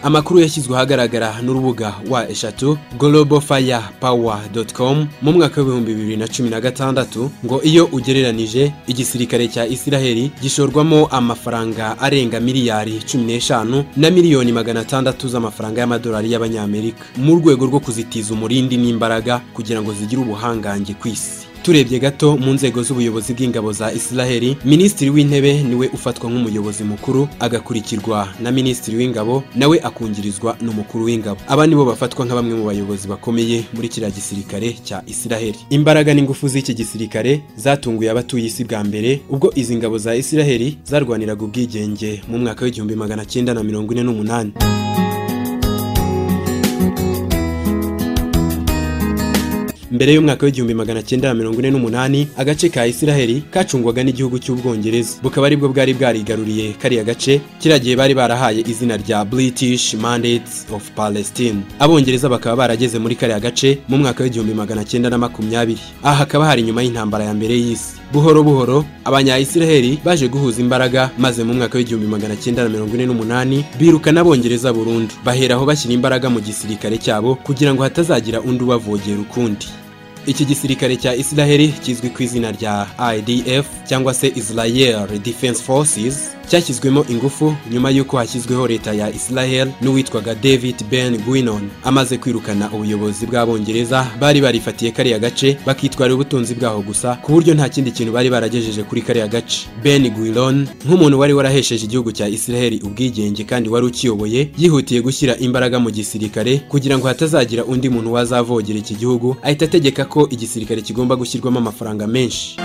amakuru yashyizwe ahagaragara n'urubuga wa eshatu globalfirepower.com mu mwaka w'ibihumbi bibiri na cumi na gatandatu ngo iyo ugereranije igisirikare cya isiraheli gishorwamo amafaranga arenga miliyari cumi n'eshanu na miliyoni magana atandatu z'amafaranga y'amadolari y'abanyamerika mu rwego rwo kuzitiza umurindi n'imbaraga kugira ngo zigire ubuhangange ku isi turebye gato mu nzego z'ubuyobozi bw'ingabo za isiraheli minisitiri w'intebe niwe ufatwa nk'umuyobozi mukuru agakurikirwa na minisitiri w'ingabo nawe akungirizwa n'umukuru w'ingabo aba nibo bafatwa nka bamwe mu bayobozi bakomeye muri kiriya gisirikare cya isiraheli imbaraga n'ingufu z'iki gisirikare zatunguye abatuye isi bwa mbere ubwo izi ngabo za isiraheli zarwaniraga ubwigenge mu mwaka w'igihumbi magana cyenda na mirongo ine n'umunani mbere y'umwaka w'igihumbi magana cyenda na mirongo ine n'umunani agace ka isiraheli kacungwaga n'igihugu cy'ubwongereza bukaba aribwo bwari bwarigaruriye kariya gace kiriya gihe bari barahaye izina rya british mandates of palestine abongereza bakaba barageze muri kariya gace mu mwaka w'igihumbi magana cyenda na makumyabiri aha hakaba hari inyuma y'intambara ya mbere y'isi buhoro buhoro abanyayisiraheli baje guhuza imbaraga maze mu mwaka w'igihumbi magana cyenda na mirongo ine n'umunani birukana abongereza burundu baheraho bashyira imbaraga mu gisirikare cyabo kugira ngo hatazagira undi ubavogera ukundi iki gisirikare cya isiraheli kizwi ku izina rya idf cyangwa se israel defense forces cyashyizwemo ingufu nyuma y'uko hashyizweho leta ya israel n'uwitwaga david ben guinon amaze kwirukana ubuyobozi bw'abongereza bari barifatiye kariya gace bakitwara ubutunzi bwaho gusa ku buryo nta kindi kintu bari baragejeje kuri kariya gace ben guiron nk'umuntu wari warahesheje igihugu cya isiraheli ubwigenge kandi wari ukiyoboye yihutiye gushyira imbaraga mu gisirikare kugira ngo hatazagira undi muntu wazavogera iki gihugu ahita ategeka ko igisirikare kigomba gushyirwamo amafaranga menshi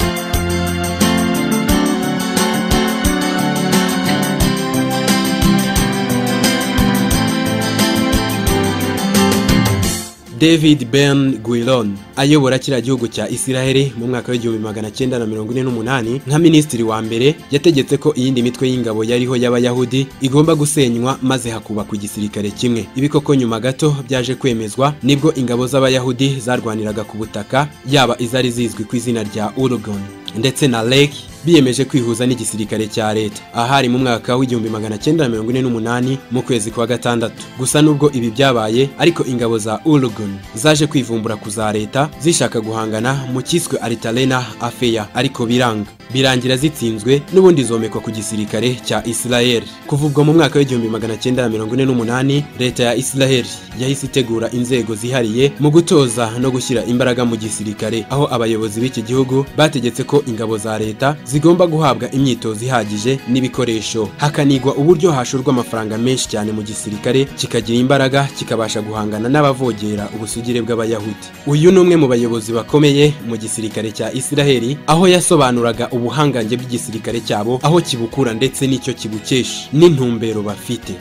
david ben guiron ayobora kiriya gihugu cya isiraheli mu mwaka w'igihumbi magana cyenda na mirongo ine n'umunani nka minisitiri wa mbere yategetse ko iyindi mitwe y'ingabo yariho y'abayahudi igomba gusenywa maze hakubakwa igisirikare kimwe ibi koko nyuma gato byaje kwemezwa nibwo ingabo z'abayahudi zarwaniraga ku butaka yaba izari zizwi ku izina rya urugon ndetse na lake biyemeje kwihuza n'igisirikare cya leta ahari mu mwaka w'igihumbi magana cyenda na mirongo ine n'umunani mu kwezi kwa gatandatu gusa nubwo ibi byabaye ariko ingabo za urugun zaje kwivumbura ku za leta zishaka guhangana mu cyiswe aritalena afeya ariko biranga birangira zitsinzwe n'ubundi zomekwa ku gisirikare cya israel kuva ubwo mu mwaka w'igihumbi magana cyenda na mirongo ine n'umunani leta ya israel yahise itegura inzego zihariye mu gutoza no gushyira imbaraga mu gisirikare aho abayobozi b'iki gihugu bategetse ko ingabo za leta zigomba guhabwa imyitozo ihagije n'ibikoresho hakanigwa uburyo hashorwa amafaranga menshi cyane mu gisirikare kikagira imbaraga kikabasha guhangana n'abavogera ubusugire bw'abayahudi uyu ni umwe mu bayobozi bakomeye mu gisirikare cya isiraheli aho yasobanuraga ubuhangange bw'igisirikare cyabo aho kibukura ndetse n'icyo kibukesha n'intumbero bafite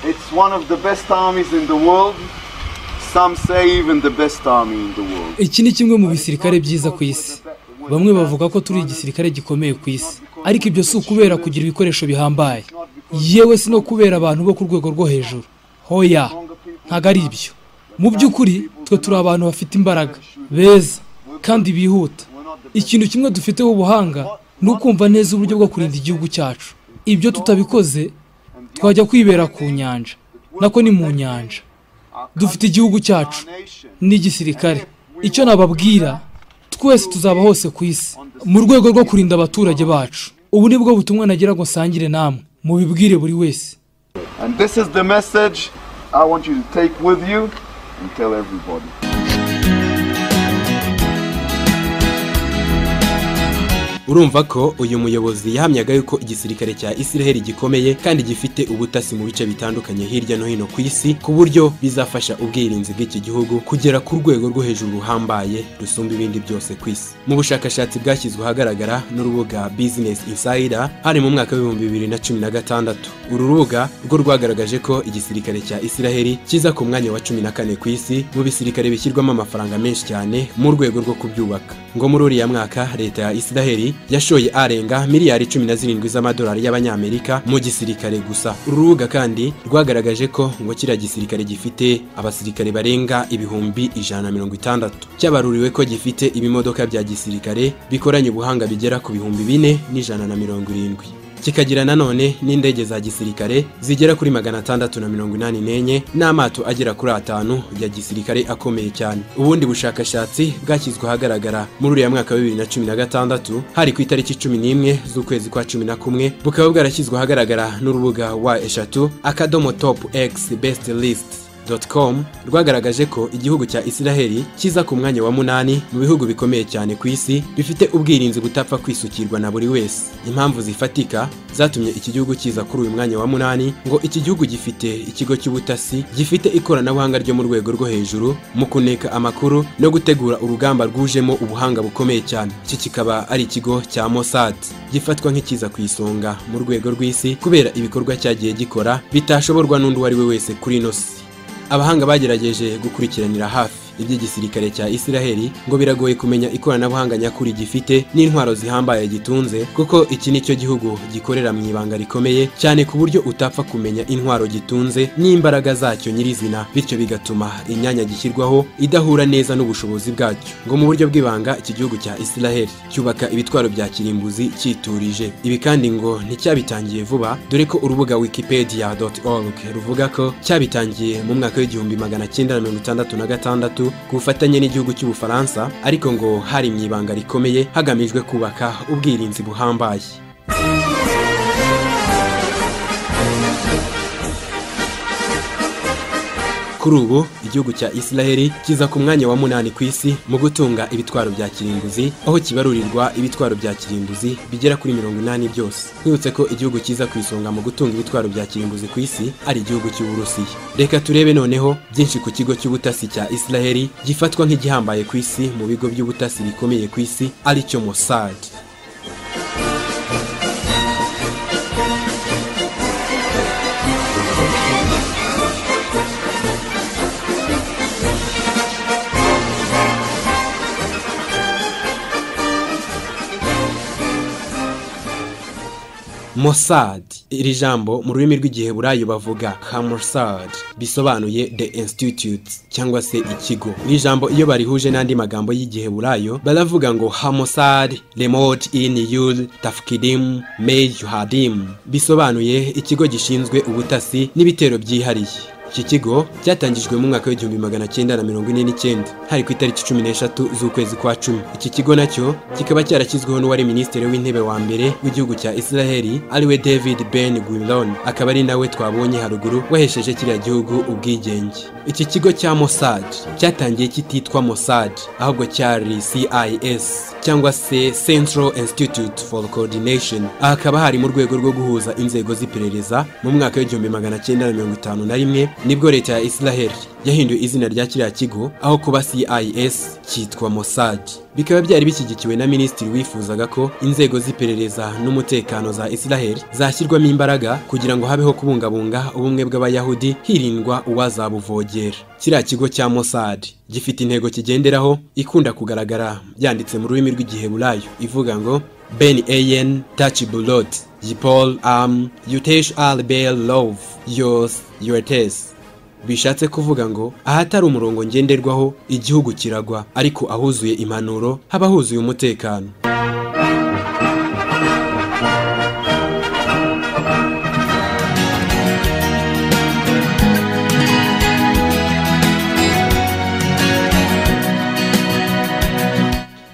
It's one of the best armies in the world. Some say even the best army in the world. iki ni kimwe mu bisirikare byiza ku isi bamwe bavuga ko turi igisirikare gikomeye ku isi ariko ibyo si ukubera kugira ibikoresho bihambaye yewe si no kubera abantu bo ku rwego rwo hejuru hoya ntabwo ari ibyo mu by'ukuri twe turi abantu bafite imbaraga beza kandi bihuta ikintu kimwe dufiteho ubuhanga ni ukumva neza uburyo bwo kurinda igihugu cyacu ibyo tutabikoze twajya kwibera ku nyanja nako ni mu nyanja dufite igihugu cyacu n'igisirikare icyo nababwira twese tuzaba hose ku isi mu rwego rwo kurinda abaturage bacu ubu ni bwo butumwa nagira ngo nsangire namwe mubibwire buri wese And this is the message I want you to take with you and tell everybody. urumva ko uyu muyobozi yahamyaga yuko igisirikare cya Israel gikomeye kandi gifite ubutasi mu bice bitandukanye hirya no hino ku isi ku buryo bizafasha ubwirinzi bw'iki gihugu kugera ku rwego rwo hejuru ruhambaye rusumba ibindi byose ku isi mu bushakashatsi bwashyizwe ahagaragara n'urubuga Business Insider hari mu mwaka w'ibihumbi bibiri na cumi na gatandatu uru rubuga rwo rwagaragaje ko igisirikare cya Israel kiza ku mwanya wa cumi na kane ku isi mu bisirikare bishyirwamo amafaranga menshi cyane mu rwego rwo kubyubaka ngo muri uriya mwaka leta ya Israel yashoye arenga miliyari cumi na zirindwi z'amadolari y'abanyamerika mu gisirikare gusa uru rubuga kandi rwagaragaje ko ngo kiriya gisirikare gifite abasirikare barenga ibihumbi ijana na mirongo itandatu cyabaruriwe ko gifite ibimodoka bya gisirikare bikoranye ubuhanga bigera ku bihumbi bine n'ijana na mirongo irindwi kikagira nanone n'indege za gisirikare zigera kuri magana atandatu na mirongo inani n'enye n'amato agera kuri atanu ya gisirikare akomeye cyane ubundi bushakashatsi bwashyizwe ahagaragara muri uriya mwaka wa bibiri na cumi na gatandatu hari ku itariki cumi n'imwe z'ukwezi kwa cumi na kumwe bukaba bwarashyizwe ahagaragara n'urubuga wa eshatu akadomo topu egisi besiti lisiti com rwagaragaje ko igihugu cya Israel kiza ku mwanya wa munani mu bihugu bikomeye cyane ku isi bifite ubwirinzi butapfa kwisukirwa na buri wese impamvu zifatika zatumye iki gihugu kiza kuri uyu mwanya wa munani ngo iki gihugu gifite ikigo cy'ubutasi gifite ikoranabuhanga ryo mu rwego rwo hejuru mu kuneka amakuru no gutegura urugamba rwujemo ubuhanga bukomeye cyane iki kikaba ari ikigo cya Mossad gifatwa nk'ikiza ku isonga mu rwego rw'isi kubera ibikorwa cyagiye gikora bitashoborwa n'undi uwo ari we wese kuri ino si abahanga bagerageje gukurikiranira hafi iby'igisirikare cya Israeli ngo biragoye kumenya ikoranabuhanga nyakuri gifite n'intwaro zihambaye gitunze kuko iki nicyo gihugu gikorera mu ibanga rikomeye cyane ku buryo utapfa kumenya intwaro gitunze n'imbaraga zacyo nyirizina bityo bigatuma imyanya gishyirwaho idahura neza n'ubushobozi bwacyo ngo mu buryo bw'ibanga iki gihugu cya Israeli cyubaka ibitwaro bya kirimbuzi cyiturije ibi kandi ngo nticyabitangiye vuba dore ko urubuga wikipedia.org ruvuga ko cyabitangiye mu mwaka w'igihumbi magana cyenda na mirongo itandatu na gatandatu ku bufatanye n'igihugu cy'ubufaransa ariko ngo hari mu ibanga rikomeye hagamijwe kubaka ubwirinzi buhambaye kuri ubu igihugu cya Israel kiza ku mwanya wa munani ku isi mu gutunga ibitwaro bya kirimbuzi aho kibarurirwa ibitwaro bya kirimbuzi bigera kuri mirongo inani byose nkwibutse ko igihugu kiza ku isonga mu gutunga ibitwaro bya kirimbuzi ku isi ari igihugu cy'uburusiya reka turebe noneho byinshi ku kigo cy'ubutasi cya Israel gifatwa nk'igihambaye ku isi mu bigo by'ubutasi bikomeye ku isi aricyo Mossad Mossad iri jambo mu rurimi rw'igiheburayo bavuga Hamossad bisobanuye the institute cyangwa se ikigo iri jambo iyo barihuje n'andi magambo y'igiheburayo baravuga ngo Hamossad remote in yud tafkidim mejuhadim bisobanuye ikigo gishinzwe ubutasi n'ibitero byihariye iki kigo cyatangijwe mu mwaka w'igihumbi magana cyenda na mirongo ine n'icyenda hari ku itariki cumi n'eshatu z'ukwezi kwa cumi iki kigo nacyo kikaba cyarashyizweho n'uwari minisitiri w'intebe wa mbere w'igihugu cya Israeli ariwe David Ben Gurion akaba ari nawe twabonye haruguru wahesheje kiriya gihugu ubwigenge iki kigo cya Mossad cyatangiye kititwa Mossad ahubwo cyari CIS cyangwa se Central Institute for Coordination aha hakaba hari mu rwego rwo guhuza inzego z'iperereza mu mwaka w'igihumbi magana cyenda na mirongo itanu na rimwe nibwo leta ya Israel yahinduye izina rya kiriya kigo aho kuba CIS cyitwa Mossad bikaba byari bishyigikiwe na minisitiri wifuzaga ko inzego z'iperereza n'umutekano za Israel zashyirwamo imbaraga kugira ngo habeho kubungabunga ubumwe bw'abayahudi hirindwa uwazabuvogera kiriya kigo cya Mossad gifite intego kigenderaho ikunda kugaragara yanditse mu rurimi rw'igiheburayo ivuga ngo Ben Ayen Tachibulot Yipol Am Yutesh Al Bel Love Yos Yotes bishatse kuvuga ngo ahatari umurongo ngenderwaho igihugu kiragwa ariko ahuzuye impanuro haba huzuye umutekano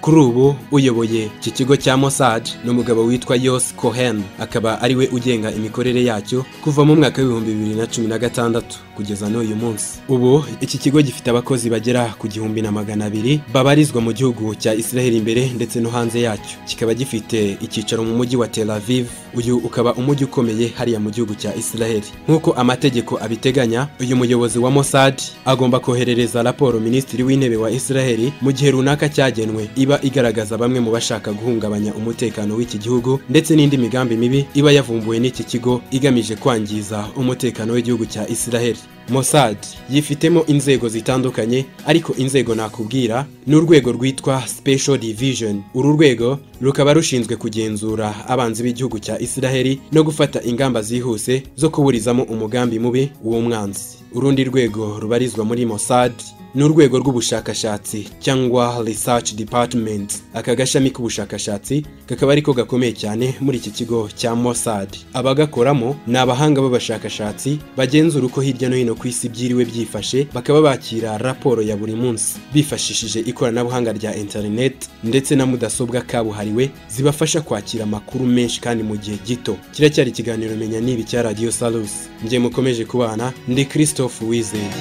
kuri ubu uyoboye iki kigo cya Mossad ni umugabo witwa Yos Cohen akaba ari we ugenga imikorere yacyo kuva mu mwaka w'ibihumbi bibiri na cumi na gatandatu kugeza n'uyu munsi ubu iki kigo gifite abakozi bagera ku gihumbi na magana abiri babarizwa mu gihugu cya Israel imbere ndetse no hanze yacyo kikaba gifite icyicaro mu mujyi wa Tel Aviv uyu ukaba umujyi ukomeye hariya mu gihugu cya Israel nk'uko amategeko abiteganya uyu muyobozi wa Mossad agomba koherereza raporo minisitiri w'intebe wa Israel mu gihe runaka cyagenwe iba igaragaza bamwe mu bashaka guhungabanya umutekano w'iki gihugu ndetse n'indi migambi mibi iba yavumbuwe n'iki kigo igamije kwangiza umutekano w'igihugu cya Israel Mossad yifitemo inzego zitandukanye ariko inzego nakubwira ni urwego rwitwa Special Division uru rwego rukaba rushinzwe kugenzura abanzi b'igihugu cya Israel no gufata ingamba zihuse zo kuburizamo umugambi mubi w'umwanzi urundi rwego rubarizwa muri Mossad ni urwego rw'ubushakashatsi cyangwa Research Department aka gashami k'ubushakashatsi kakaba ariko gakomeye cyane muri iki kigo cya Mossad abagakoramo ni abahanga b'abashakashatsi bagenzura uko hirya no hino ku isi byiriwe byifashe bakaba bakira raporo ya buri munsi bifashishije ikoranabuhanga rya internet ndetse na mudasobwa kabuhariwe zibafasha kwakira amakuru menshi kandi mu gihe gito kiracyari ikiganiro menya nibi cya Radio Salus njye mukomeje kubana ndi Christophe Wizeye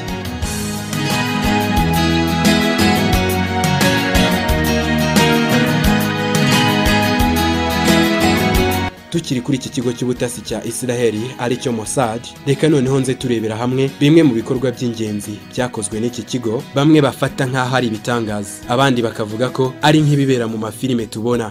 tukiri kuri iki kigo cy'ubutasi cya Israel aricyo Mossad reka noneho nze turebera hamwe bimwe mu bikorwa by'ingenzi byakozwe n'iki kigo bamwe bafata nk'aho ari ibitangaza abandi bakavuga ko ari nk'ibibera mu mafilime tubona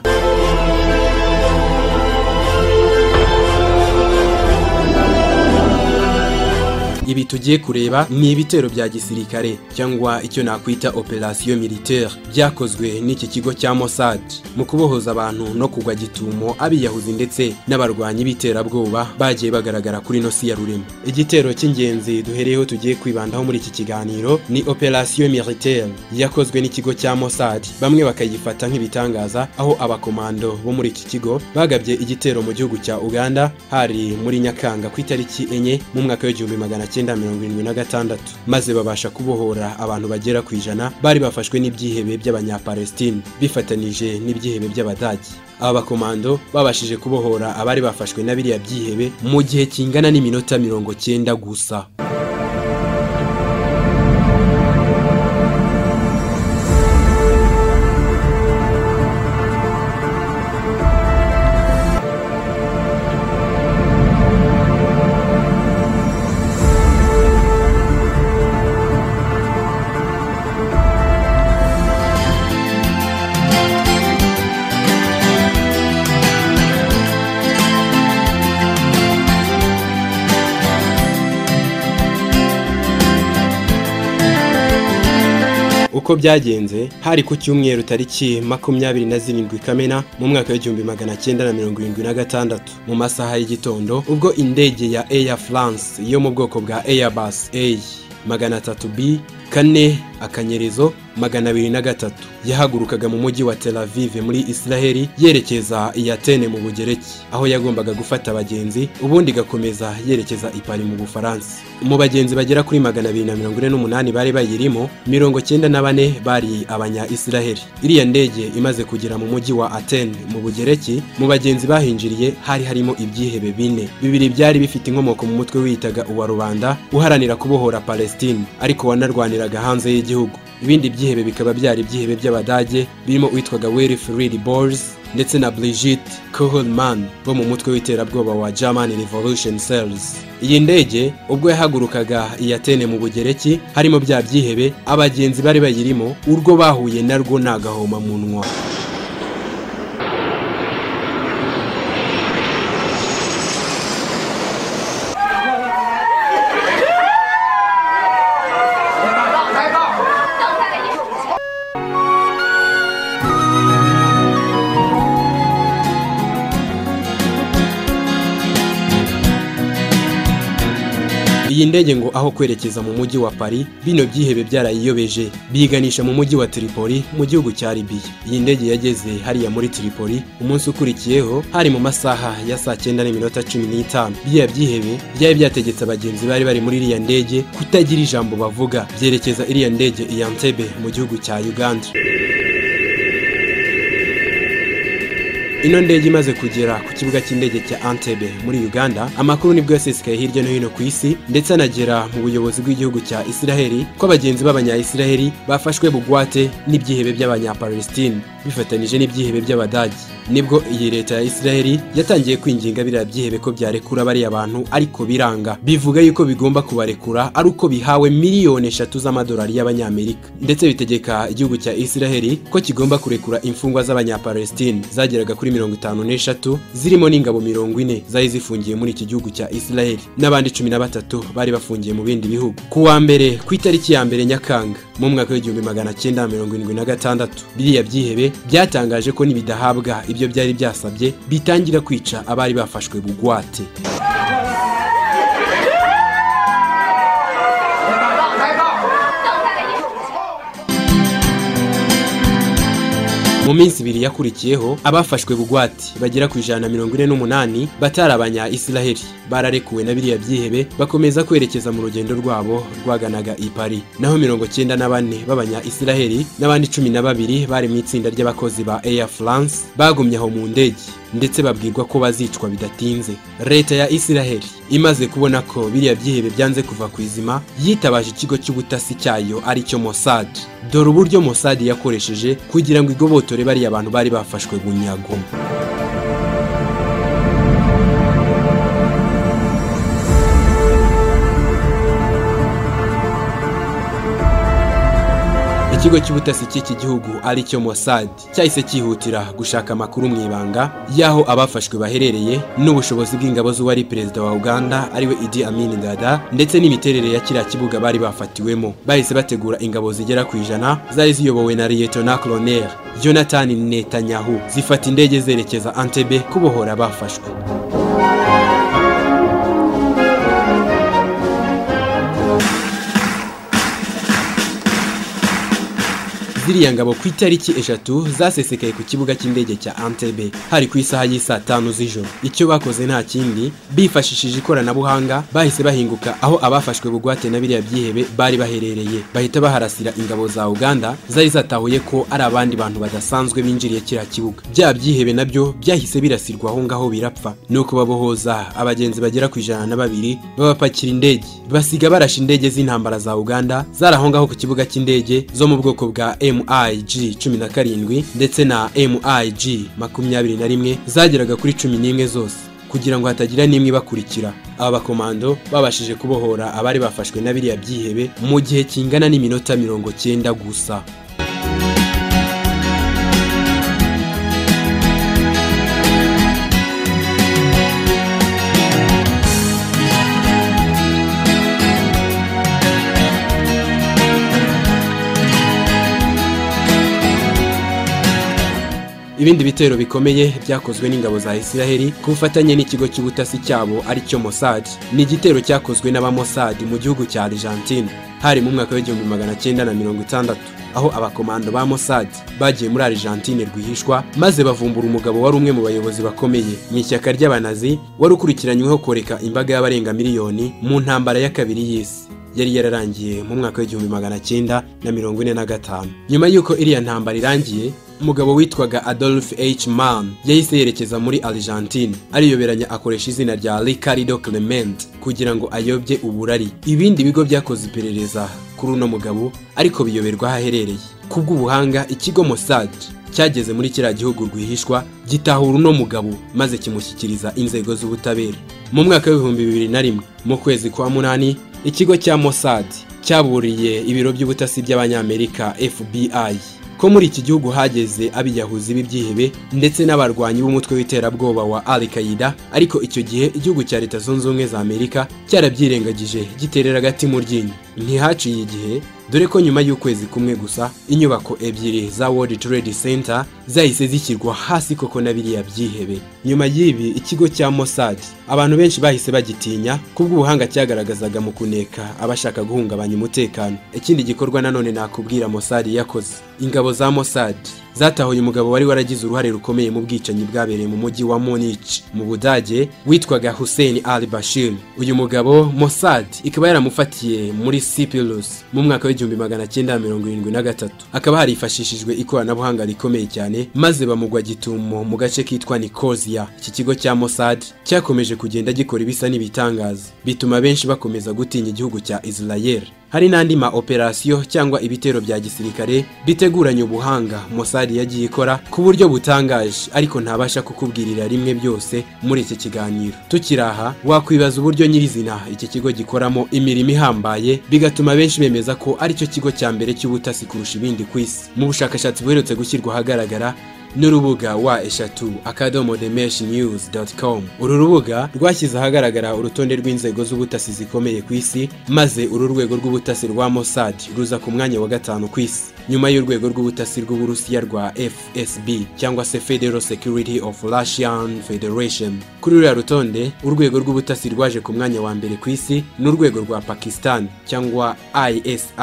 ibi tugiye kureba ni ibitero bya gisirikare cyangwa icyo nakwita operasiyo militaire byakozwe n'iki kigo cya Mossad mu kubohoza abantu no kugwa gitumo abiyahuzi ndetse n'abarwanyi b'iterabwoba bagiye bagaragara kuri no si ya rurema igitero cy'ingenzi duhereyeho tugiye kwibandaho muri iki kiganiro ni operasiyo militaire yakozwe n'ikigo cya Mossad bamwe bakayifata nk'ibitangaza aho abakomando bo muri iki kigo bagabye igitero mu gihugu cya Uganda hari muri Nyakanga ku itariki enye mu mwaka w'igihumbi magana cyenda mirongo irindwi na gatandatu maze babasha kubohora abantu bagera ku ijana bari bafashwe n'ibyihebe by'abanyapalestine bifatanije n'ibyihebe by'abadage aba bakomando babashije kubohora abari bafashwe na biriya byihebe mu gihe kingana n'iminota mirongo cyenda gusa uko byagenze hari ku cyumweru tariki makumyabiri na zirindwi kamena mu mwaka w'igihumbi magana cyenda na mirongo irindwi na gatandatu mu masaha y'igitondo ubwo indege ya Air France yo mu bwoko bwa Airbus A magana atatu B kane akanyerezo magana abiri na gatatu yahagurukaga mu mujyi wa Tel Aviv muri Israel yerekeza i Atene mu Bugereki aho yagombaga gufata abagenzi ubundi igakomeza yerekeza i Paris mu Bufaransa mu bagenzi bagera kuri magana abiri na mirongo ine n'umunani bari bayirimo mirongo cyenda na bane bari abanya Israel iriya ndege imaze kugera mu mujyi wa Atene mu Bugereki mu bagenzi bahinjiriye hari harimo ibyihebe bine bibiri byari bifite inkomoko mu mutwe wiyitaga uwa rubanda uharanira kubohora Palestine ariko wanarwaniraga hanze y'igihugu ibindi byihebe bikaba byari ibyihebe by'abadage birimo uwitwaga Willy Fried Bors ndetse na Brigitte Kohlmann bo mu mutwe w'iterabwoba wa German Revolution Cells iyi ndege ubwo yahagurukaga iyatene mu bugereki harimo bya byihebe abagenzi bari bayirimo urwo bahuye narwo nagahoma munwa iyi ndege ngo aho kwerekeza mu mujyi wa Paris bino byihebe byarayiyobeje biganisha mu mujyi wa Tripoli mu gihugu cya Libya iyi ndege yageze hariya muri Tripoli umunsi ukurikiyeho hari mu masaha ya saa cyenda n'iminota cumi n'itanu biriya byihebe byari byategetse abagenzi bari bari muri iriya ndege kutagira ijambo bavuga byerekeza iriya ndege i Entebbe mu gihugu cya Uganda ino ndege imaze kugera ku kibuga cy'indege cya Entebbe muri Uganda amakuru nibwo yasesekaye hirya no hino ku isi ndetse anagera mu buyobozi bw'igihugu cya Israeli ko abagenzi b'abanya-Israeli bafashwe bugwate n'ibyihebe by'abanya-Palestine bifatanije n'ibyihebe by'Abadage nibwo iyi leta ya Israeli yatangiye kwinginga biriya byihebe ko byarekura bariya bantu ariko biranga bivuga yuko bigomba kubarekura ari uko bihawe miliyoni eshatu z'amadolari y'abanyamerika ndetse bitegeka igihugu cya Israeli ko kigomba kurekura imfungwa z'abanyapalestine zageraga kuri mirongo itanu n'eshatu zirimo n'ingabo mirongo ine zari zifungiye muri iki gihugu cya Israeli n'abandi cumi na batatu bari bafungiye mu bindi bihugu ku wa mbere ku itariki ya mbere Nyakanga mu mwaka w'igihumbi magana cyenda mirongo irindwi na gatandatu biriya byihebe byatangaje ko nibidahabwa ibyo byari byasabye bitangira kwica abari bafashwe bugwate mu minsi ibiri yakurikiyeho abafashwe bugwate bagera ku ijana na mirongo ine n'umunani batari abanya israheli bararekuwe na biriya byihebe bakomeza kwerekeza mu rugendo rwabo rwaganaga i Paris naho mirongo cyenda na bane b'abanya israheli n'abandi cumi na babiri bari mu itsinda ry'abakozi ba air france bagumye aho mu ndege ndetse babwirwa ko bazicwa bidatinze leta ya israheli imaze kubona ko biriya byihebe byanze kuva ku izima yitabaje ikigo cy'ubutasi cyayo aricyo mossad dore uburyo mossad yakoresheje kugira ngo igobotore dore bariya abantu bari bafashwe bunyago ikigo cy'ubutasi cy'iki gihugu aricyo Mossad cyahise cyihutira gushaka amakuru mu ibanga y'aho abafashwe baherereye n'ubushobozi bw'ingabo z'uwari perezida wa Uganda ariwe Idi Amin Dada ndetse n'imiterere ya kiriya kibuga bari bafatiwemo bahise bategura ingabo zigera ku ijana zari ziyobowe na Lieutenant Colonel Jonathan Netanyahu zifata indege zerekeza Entebbe kubohora abafashwe ziriya ngabo ku itariki eshatu zasesekaye ku kibuga cy'indege cya Entebbe hari ku isaha y'isaa tanu z'ijoro icyo bakoze nta kindi bifashishije ikoranabuhanga bahise bahinguka aho abafashwe bugwate na biriya byihebe bari baherereye bahita baharasira ingabo za Uganda zari zatahuye ko ari abandi bantu badasanzwe binjiriye kiriya kibuga bya byihebe nabyo byahise birasirwa aho ngaho birapfa nuko babohoza abagenzi bagera ku ijana na babiri babapakira indege basiga barashe indege z'intambara za Uganda zari aho ngaho ku kibuga cy'indege zo mu bwoko bwa M MIG 17 ndetse na MIG 21 zageraga kuri 11 zose kugira ngo hatagira n'imwe bakurikira aba bakomando babashije kubohora abari bafashwe na biriya byihebe mu gihe kingana n'iminota 90 gusa ibindi bitero bikomeye byakozwe n'ingabo za Israeli ku bufatanye n'ikigo cy'ubutasi cyabo aricyo Mossad ni igitero cyakozwe n'abamossad mu gihugu cya Argentine hari mu mwaka w'igihumbi magana cyenda na mirongo itandatu aho abakomando ba Mossad bagiye muri Argentine rwihishwa maze bavumbura umugabo wari umwe mu bayobozi bakomeye mu ishyaka ry'abanazi wari ukurikiranyweho koreka imbaga y'abarenga miliyoni mu ntambara ya kabiri y'isi yari yararangiye mu mwaka w'igihumbi magana cyenda na mirongo ine na gatanu nyuma y'uko iriya ntambara irangiye umugabo witwaga Adolf H. Mann yahise yerekeza muri Argentine ariyoberanya akoresha izina rya Ricardo Clement kugira ngo ayobye uburari ibindi bigo byakoze iperereza kuri uno mugabo ariko biyoberwa aho aherereye kubw'ubuhanga ikigo Mossad cyageze muri kiriya gihugu rwihishwa gitahura uno mugabo maze kimushyikiriza inzego z'ubutabera mu mwaka w'ibihumbi bibiri na rimwe mu kwezi kwa munani ikigo cya Mossad cyaburiye ibiro by'ubutasi by'abanyamerika FBI ko muri iki gihugu hageze abiyahuzi b'ibyihebe ndetse n'abarwanyi b'umutwe w'iterabwoba wa Al Qaeda ariko icyo gihe igihugu cya Leta Zunze Ubumwe za Amerika cyarabyirengagije giterera agati mu ryinyo ntihaciye igihe dore ko nyuma y'ukwezi kumwe gusa inyubako ebyiri za World Trade Center zahise zishyirwa hasi koko na biriya byihebe nyuma y'ibi ikigo cya Mossad abantu benshi bahise bagitinya kubw'ubuhanga cyagaragazaga mu kuneka abashaka guhungabanya umutekano ikindi gikorwa nanone nakubwira Mossad yakoze ingabo za Mossad zatahuye umugabo wari waragize uruhare rukomeye mu bwicanyi bwabereye mu mujyi wa Munich mu Budage witwaga Hussein al Bashir uyu mugabo Mossad ikaba yaramufatiye muri Cyprus mu mwaka w'igihumbi magana cyenda mirongo irindwi na gatatu akaba harifashishijwe ikoranabuhanga rikomeye cyane maze bamugwa gitumo mu gace kitwa Nicosia iki kigo cya Mossad cyakomeje kugenda gikora ibisa n'ibitangaza bituma benshi bakomeza gutinya igihugu cya Israel hari n'andi ma operasiyo cyangwa ibitero bya gisirikare biteguranye ubuhanga Mossad yagiye ikora ku buryo butangaje ariko ntabasha kukubwirira rimwe byose muri iki kiganiro tukiraha wakwibaza uburyo nyirizina iki kigo gikoramo imirimo ihambaye bigatuma benshi bemeza ko aricyo kigo cya mbere cy'ubutasi kurusha ibindi ku isi mu bushakashatsi buherutse gushyirwa ahagaragara n'urubuga wa eshatu akadomo demeshi niyuzi doti komu uru rubuga rwashyize ahagaragara urutonde rw'inzego z'ubutasi zikomeye ku isi maze uru rwego rw'ubutasi rwa Mossad ruza ku mwanya wa gatanu ku isi nyuma y'urwego rw'ubutasi rw'uburusiya rwa fsb cyangwa se federal security of russian federation kuri ruriya rutonde urwego rw'ubutasi rwaje ku mwanya wa mbere ku isi n'urwego rwa pakistan cyangwa isi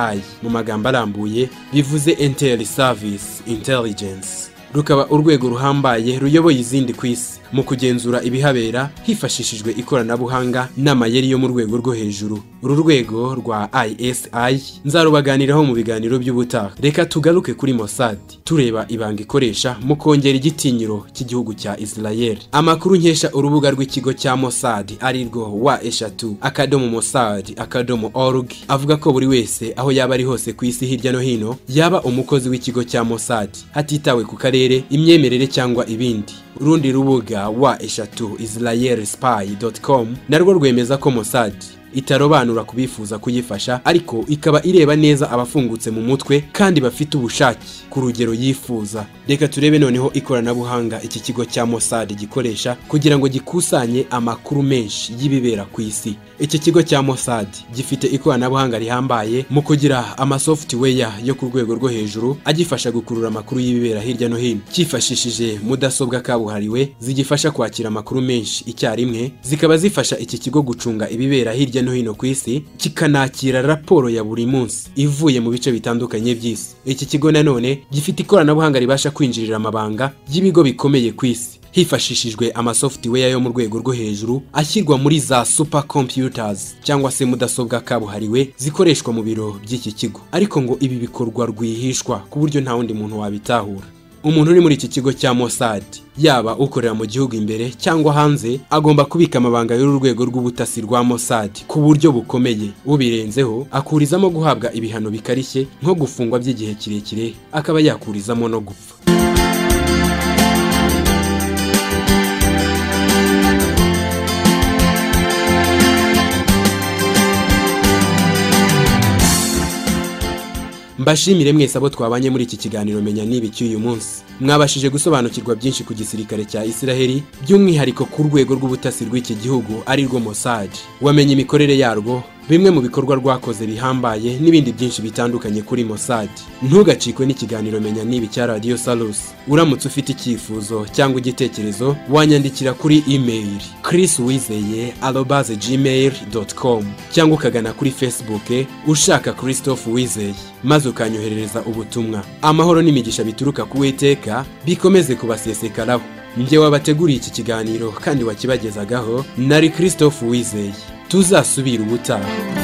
mu magambo arambuye bivuze intel service intelligence rukaba urwego ruhambaye ruyoboye izindi ku isi mu kugenzura ibihabera hifashishijwe ikoranabuhanga n'amayeri yo mu rwego rwo hejuru uru rwego rwa isi nzarubaganiraho mu biganiro by'ubutaha reka tugaruke kuri Mossad tureba ibanga ikoresha mu kongera igitinyiro cy'igihugu cya israel amakuru nkesha urubuga rw'ikigo cya Mossad arirwo wa eshatu akadomo Mossad akadomo org avuga ko buri wese aho yaba ari hose ku isi hirya no hino yaba umukozi w'ikigo cya Mossad hatitawe ku karere akarere imyemerere cyangwa ibindi urundi rubuga wa eshatu israelspy.com narwo rwemeza ko Mossad itarobanura ku bifuza kuyifasha ariko ikaba ireba neza abafungutse mu mutwe kandi bafite ubushake ku rugero yifuza reka turebe noneho ikoranabuhanga iki kigo cya Mossad gikoresha kugira ngo gikusanye amakuru menshi y'ibibera ku isi iki kigo cya Mossad gifite ikoranabuhanga rihambaye mu kugira amasoftware yo ku rwego rwo hejuru agifasha gukurura amakuru y'ibibera hirya no hino cyifashishije mudasobwa kabuhariwe zigifasha kwakira amakuru menshi icyarimwe zikaba zifasha iki kigo gucunga ibibera hirya no hino ku isi kikanakira raporo ya buri munsi ivuye mu bice bitandukanye by'isi iki kigo nanone gifite ikoranabuhanga ribasha kwinjirira amabanga y'ibigo bikomeye ku isi hifashishijwe amasoftware yo mu rwego rwo hejuru ashyirwa muri za super computers cyangwa se mudasobwa kabuhariwe zikoreshwa mu biro by'iki kigo ariko ngo ibi bikorwa rwihishwa ku buryo nta wundi muntu wabitahura umuntu uri muri iki kigo cya Mossad yaba ukorera mu gihugu imbere cyangwa hanze agomba kubika amabanga y'uru rwego rw'ubutasi rwa Mossad ku buryo bukomeye ubirenzeho akurizamo guhabwa ibihano bikarishye nko gufungwa by'igihe kirekire akaba yakurizamo no gupfa mbashimire mwese abo twabanye muri iki kiganiro menya niba cy'uyu munsi mwabashije gusobanukirwa byinshi ku gisirikare cya Isiraheli by'umwihariko ku rwego rw'ubutasi rw'iki gihugu arirwo Mossad wamenye imikorere yarwo bimwe mu bikorwa rwakoze bihambaye n'ibindi byinshi bitandukanye kuri Mossad ntugacikwe n'ikiganiro menya niba cya Radio Salus uramutse ufite icyifuzo cyangwa igitekerezo wanyandikira kuri email chriswizeye@gmail.com cyangwa ukagana kuri Facebook ushaka Christophe Wizeye maze ukanyoherereza ubutumwa amahoro n'imigisha bituruka ku Uwiteka bikomeze kubasesekaraho njye wabateguriye iki kiganiro kandi wakibagezagaho nari Christophe Wizeye tuzasubira ubutaha